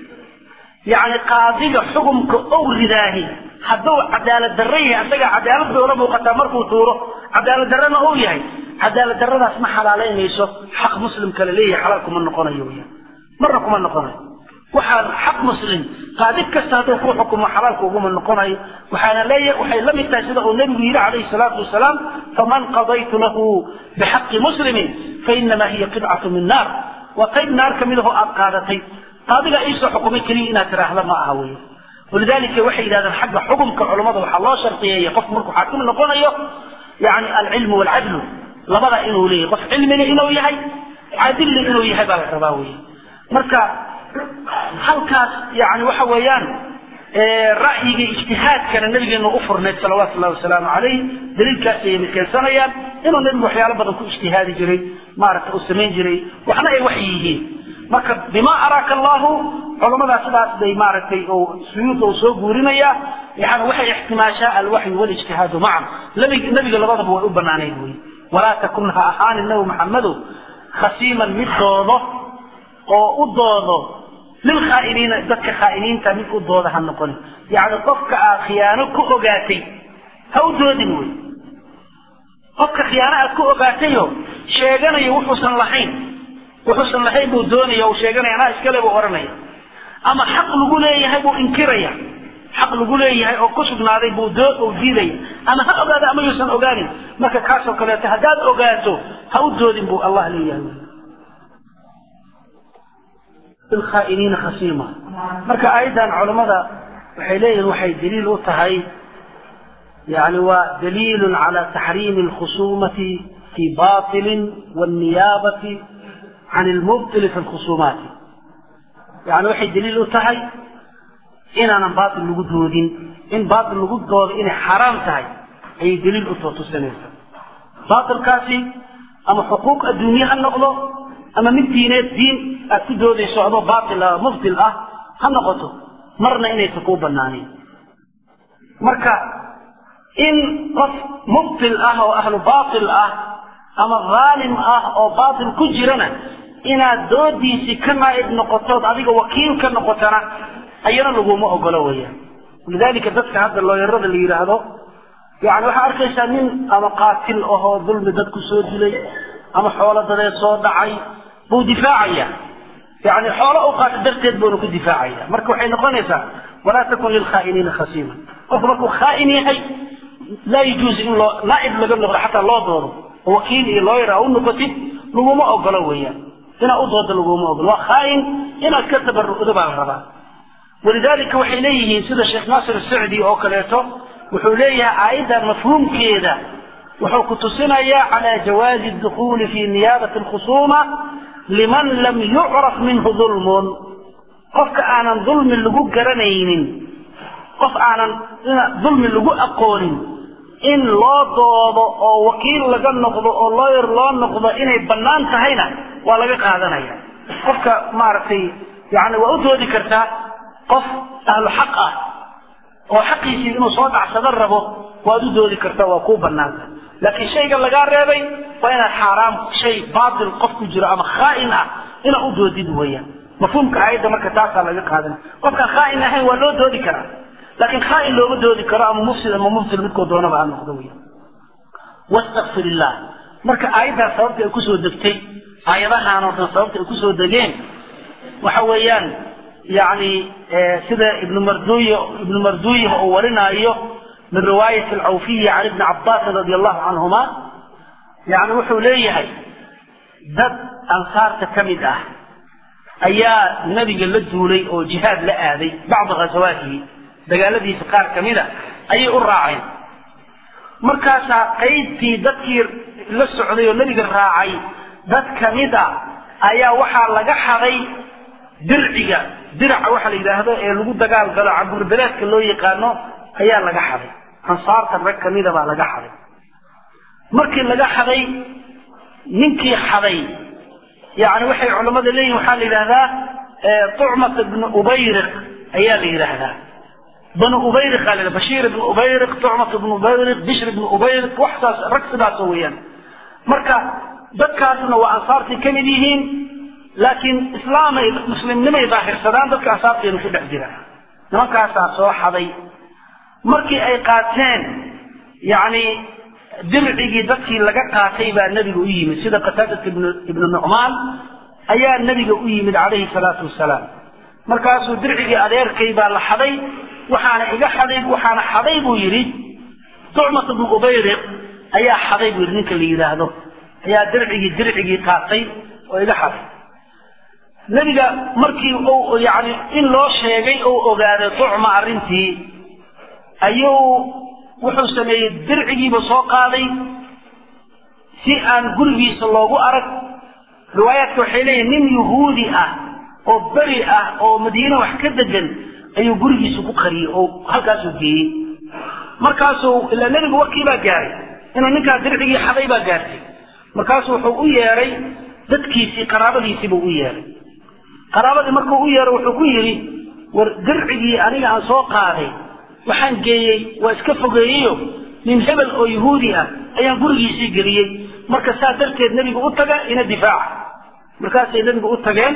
yani qaadiga xukumka ou ridaahi hadduu cadaalad darro yahay asaga cadaalad bay ula muuqataa markuu tuuro cadaalad darrana uu yahay cadaalad darradaas ma xalaalaynayso xaq muslim kale leeyahay xalaal kuma noqonayo weyaan marna kuma noqonayo waxaan xaq muslim qaadi kasta hadduu ku xukumo xalaalka uguma noqonayo waxaana leeyahay waxay la mid tahay sida uu nebigu yidhi calayhi salaatu wasalaam faman qadaytu lahu bixaqi muslimin fainamaa hiya qidcatu min naar waa qayb naar ka mid ahoo aad qaadatay qaadiga iisoo xukumay keliya inaad tiraahda ma aha wey walidalika waxay yidhahdeen xagga xukumka culammada waxaa loo shardiyeeya qofku markuu xaakim noqonayo yani alcilmu waalcadlu labada inuu leeyahay qof cilmiga inuu yahay cadilna inuu yahay baa la rabaa wey marka halkaas yani waxa weeyaan ra'yiga ijtihaadkana nabigeenu u furnayd salawaatu llahi wasalaamu calayh daliilkaas ayay keensanayaan inuu nabigu waxyaalo badan ku ijtihaadi jiray maaragta uu samayn jiray waxna ay waxyi yihiin marka bima araaka allahu culamadaa sidaas bay maaragtay suyuuda uu soo guurinaya yani waxay ixtimaashaa alwaxyu walijtihaadu macan nabiga labadaba way u banaanayd wey walaa takun ha ahaanin nabi maxamedow khasiiman mid doodo oo u doodo lilkhaa'iniina dadka khaa'iniinta mid u dooda ha noqonin yacni qofka aad khiyaano ku ogaatay ha u doodin wey qofka khiyaano aad ku ogaatayo sheeganayo wuxuusan lahayn wuxuusan lahayn buu doonaya uu sheeganaya anaa iskale buu odhanaya ama xaq lagu leeyahay buu inkiraya xaq lagu leeyahay oo ku sugnaaday buu doo uu diidaya ama ha ogaado ama yuusan ogaanin marka kaasoo kaleeto haddaad ogaato ha u doodin buu allah leeyahay bilkhaa'iniina khasiima marka aayaddan culammada waxay leeyihin waxay daliil u tahay yani waa daliilun cala taxriimi alkhusumati fi batilin waalniyaabati can ilmubtili fi lkhusuumaati yani waxay daliil u tahay inaanan baatil lagu doodin in baatil lagu doodo inay xaaraam tahay ayay daliil u too tusinaysaa baatilkaasi ama xuquuq adduunye ha noqdo ama mid diineed diin aad ku doodayso adoo baatil ah mubtil ah ha noqoto marna inaysan kuu banaanin marka in qof mubtil ah oo ahlu baatil ah ama dhaalim ah oo baatil ku jirana inaad doodiisii ka naa'ib noqotood adiga wakiil ka noqotana ayana laguma ogolo weeyaan walidaalika dadka hadda looyarada la yidhaahdo yani waxaa arkaysaa nin ama qaatil ahoo dulmi dad ku soo dilay ama xoolo dadeed soo dhacay buu difaacaya yani xoolo u qaata darteed buuna ku difaacaya marka waxay noqonaysaa walaa takun lilkhaa'iniina khasiima qofku markuu khaa'in yahay laa yajuuzu in loo naa'ib laga noqdo xataa loo doodo oo wakiil iyo looyar a u noqotid laguma ogolo weeyaan inaad u doodo laguma ogolo waa khaa'in inaad ka tabarucdo baa la rabaa walidaalika waxay leeyihiin sida sheekh naasir sacdi oo kaleeto wuxuu leeyahay aayaddan mafhuumkeeda wuxuu ku tusinayaa cala jawaazi dukhuuli fi niyaabati alkhusuuma liman lam yucraf minhu dulmun qofka aanan dulmi lagu garanaynin qof aanan dulmi lagu aqoonin in loo doodo oo wakiil laga noqdo oo looyar loo noqdo inay bannaan tahayna waa laga qaadanaya qofka maaragtay yani waa u doodi kartaa qof ahlu xaq ah oo xaqiisii inuu soo dhacsado rabo waad u doodi kartaa waa kuu banaanta laakiin shayga lagaa reebay waa inaad xaaraam shay baatil qof ku jiro ama khaa'in ah inaad u doodid weeyaan mafhuumka aayadda marka taasaa laga qaadan qofkaan khaa'in ahayn waa loo doodi karaa laakiin khaa'in looma doodi karo ama mufsid ama mubtil midkoo doonaba ha noqdo weya wastakfir illah marka aayaddaa sababta ay kusoo degtay aayadahaan oo dhan sababta ay kusoo degeen waxa weeyaan yani sida ibnu marduy ibnu marduya uu warinaayo min riwaayati alcawfiyi can ibni cabaasin radi allahu canhuma yani wuxuu leeyahay dad ansaarta ka mid ah ayaa nebiga la duulay oo jihaad la aaday bacda ghasawaatihi dagaaladiisa qaar ka mid a ayay u raaceen markaasaa qaybtii dadkii la socday oo nebiga raacay dad ka mid a ayaa waxaa laga xaday dirciga diraca waxa la yidhaahdo ee lagu dagaal galo caburbeleedka loo yaqaano ayaa laga xaday ansaarta rag kamida baa laga xaday markii laga xaday ninkii xaday yani waxay culammada leeyihin waxaa la yidhahdaa tucmata bnu ubayriq ayaa la yidhaahdaa banu ubayriq aa la bashiir ibnu ubayriq tucmat ibnu ubayriq bishr ibnu ubayriq waxsaas rag sidaasoo weeyaan marka dadkaasna waa ansaartii kamid yihiin laakiin islaamay muslimnimay daahirsadaan dadka ansaarteenu ku dhex jira nimankaasaa soo xaday markii ay qaateen yani dircigii dadkii laga qaatay baa nebiga u yimid sida qataadat ibnu nucmaan ayaa nebiga u yimid calayhi salaatu wasalaam markaasuu dircigii adeerkay baa la xaday waxaana iga xaday waxaana xaday buu yidhi tucmat ibnu ubayriq ayaa xaday buu yidhi ninka la yidhaahdo ayaa dircigii dircigii qaatay oo iga xaday nebiga markii uu yani in loo sheegay uu ogaaday tucma arrintii ayuu wuxuu sameeyey dircigiiba soo qaaday si aan gurigiisa loogu arag riwaayaadka waxay leeyihin nin yuhuudi ah oo beri ah oo madiine wax ka degan ayuu gurigiisa ku qariyey oo halkaasuu geeyey markaasuu ilaa nebigu warkii baa gaaray inuu ninkaa dircigii xaday baa gaartay markaasuu wuxuu u yeedhay dadkiisii qaraabadiisiibuu u yeedhay qaraabadii markuu u yeedhay wuxuu ku yidhi war dircigii aniga aan soo qaaday waxaan geeyey waa iska fogeeyeyo nin hebel oo yahuudi ah ayaan gurigiisii geliyey marka saa darteed nebigu u taga ina difaaca markaasay nebigu u tageen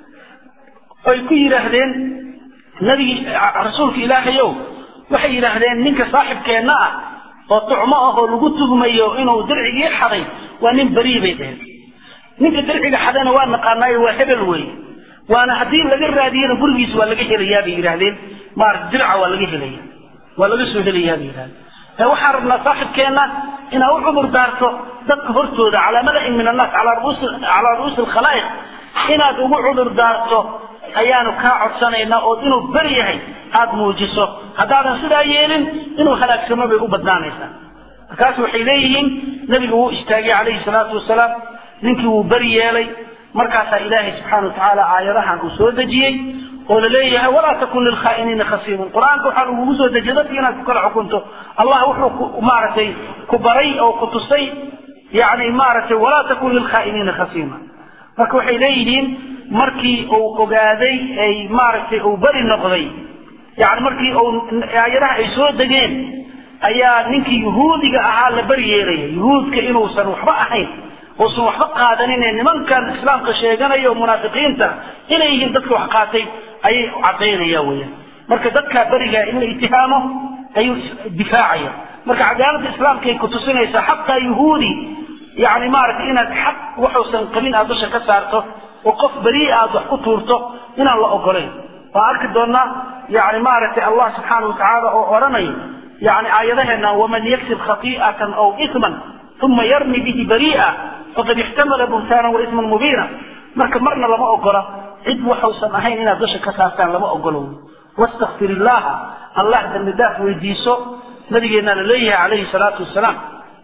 oy ku yidhaahdeen nebigi rasuulka ilaahayow waxay yidhaahdeen ninka saaxibkeenna ah oo tucmo ah oo lagu tugmayo inuu dircigii xaday waa nin berii bay dheheen ninka dirciga xadana waa naqaanaayo waa hebel weeye waana haddii laga raadiyana gurigiisa waa laga helayaa bay yidhahdeen maarata dirca waa laga helaya waa laga soo helayaa bay yidhahdeen waxaan rabnaa saaxibkeenna inaad u cudur daarto dadka hortooda calaa mala'in min annaas calaa ru'uusi alkhalaa'iq inaad ugu cudur daarto ayaanu kaa codsanaynaa oo inuu beri yahay aada muujiso haddaadan sidaa yeelin inuu halaagsamo bay u badnaanaysaa markaas waxay leeyihiin nebigu wuu istaagay calayhi salaatu wasalaam ninkii wuu beri yeelay markaasaa ilaahay subxaana watacaala aayadahan uu soo dejiyey oo la leeyahay walaa takun lilkhaa'iniina khasiiman qur-aanka waxaa lagugu soo dejiyay dadki inaad ku kala xukunto allah wuxuu maaragtay ku baray oo ku tusay yani maaragtay walaa takun lilkhaa'iniina khasiima marka waxay leeyihiin markii uu ogaaday ay maaragtay uu beri noqday yani markii uu aayadaha ay soo degeen ayaa ninkii yuhuudiga ahaa la beri yeelaya yuhuudka inuusan waxba ahayn uusan waxba qaadanin ee nimankan islaamka sheeganaya oo munaafiqiinta inay yihiin dadka wax qaatay ayay cadaynaya weeyaan marka dadkaa berigaa in la itihaamo ayuu difaacaya marka cadaaladda islaamka ay kutusinaysaa xataa yuhuudi yani maaragtay inaad xaq waxuusan qabin aad dusha ka saarto oo qof berii aad wax ku tuurto inaan la ogolayn waan arki doonaa yani maaragtay allah subxaana watacaala oo odhanayo yani aayadaheena waman yaksib khati'atan aw isman uma yarmi bihi bari'a faqad ixtamala buhtaanan wa isman mubiina marka marna lama ogola cid waxuusan ahayn inaad dusha ka saartaan lama ogolo wastakfir illaha allah dambi daaf weydiiso nabigeennaa la leeyahay calayhi salaatu wasalaam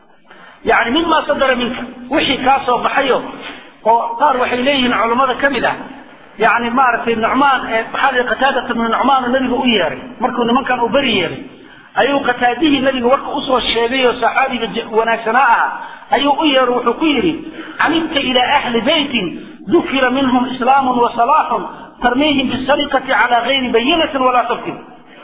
yani mima sadara minka wixii kaa soo baxayo oo qaar waxay leeyihiin culammada ka mid ah yani maaragtay nucmaan maxaa qataadata bnu nucmaan nabiga u yeeray markuu nimankan uu beri yeeray ayuu qataadihii nabiga warka usoo sheegay oo saxaabiga wanaagsanaa aha ayuu u yeero wuxuu ku yidhi camidta ilaa ahli beytin dukira minhum islaamun wa salaaxun tarmiihim bisariqati calaa gayri bayinatin walaa sabtin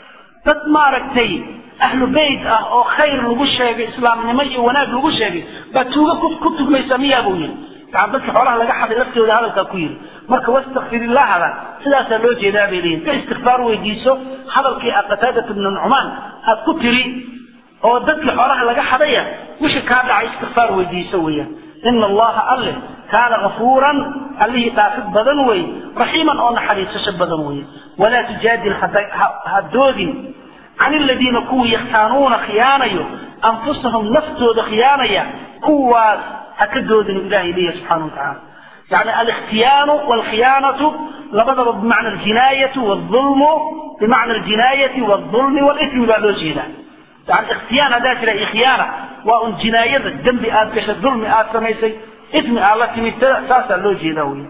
dad maaragtay ahlu beyt ah oo khayr lagu sheegay islaamnimo iyo wanaag lagu sheegay baa tuuga ku tugmaysa miyaa buu yidhi yani dadka xoolaha laga xaday laftooda hadalkaa ku yidhi marka wastakfir illahada sidaasaa loo jeedaa bay leeyihin ka istikfaar weydiiso hadalkii a qataadata bnu nucmaan aad ku tiri oo dadkii xoolaha laga xadaya wixii kaa dhacay istikfaar weydiiso weeyaan ina allaha alle kaana gafuuran allihii dhaafid badan wey raxiiman oo naxariisasho badan wey walaa tujaadil ha doodin can aladiina kuwii yakhtaanuuna khiyaanayo anfusahum naftooda khiyaanaya kuwaas ha ka doodinu ilahay leeyahy subxana wa tacaala yani alikhtiyaanu walkhiyaanatu labadaba bimacna aljinaayatu waalulmu bimacna aljinaayati waalulmi walismi baa loo jeedaa yani ikhtiyaan haddaa jira ikhyaana waa un jinaayada dembi aad gashay dulmi aad samaysay ismi aad la timid saasaa loo jeedaa wey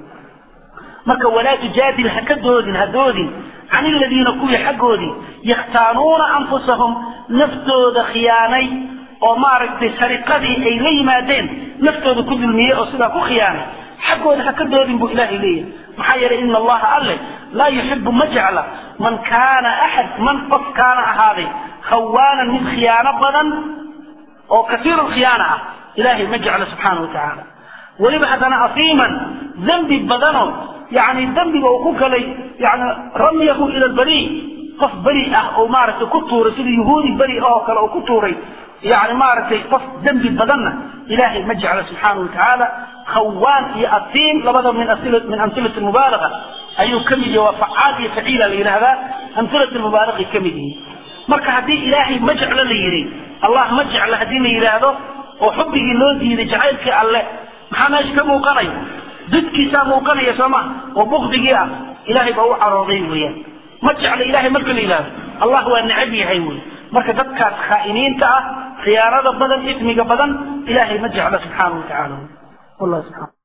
marka walaa tujaadil ha ka doodin ha doodin can aladiina kuwii xaggoodii yakhtaanuuna anfusahum naftooda khiyaanay oo maaragtay sariqadii ay la yimaadeen naftooda ku dulmiyey oo sidaa ku khiyaanay xaggooda ha ka doodin buu ilaahay leeyahay maxaa yeelay ina allaha alle laa yuxibu ma jecla man kaana axad man qof kaana ahaaday khawaanan mid khiyaano badan oo kasiiru khiyaana ah ilaahay ma jecla subxaana wa tacaala weliba haddana asiiman dembi badano yani dembiga uu ku galay yani ramyahu ila lbari qof beri ah oo maaragtay ku tuuray sida yuhuudi beri oo kale oo ku tuuray yani maaragtay qof dembi badanna ilaahay ma jecla subxaana wa tacaala khawaan iyo asiim labada min min amhilati mubaalaga ayuu ka mid yahi waa facaal iyo faciila la yidhahdaa amhilati mubaalagay ka mid yihiin marka haddii ilaahay ma jeclo la yidhi allah ma jecla haddii la yidhaahdo oo xubbigii loo diiday jacaylkii alle maxaa meesha ka muuqanaya didkiisaa muuqanaya soo ma oo bukdigii ah ilaahay baa u carooday weeyaan ma jecla ilahay marka la yidhahdo allah waa necab yahay wey marka dadkaas khaa'iniinta ah khiyaanada badan ismiga badan ilaahay ma jecla subxaana wa tacaala wallah subxana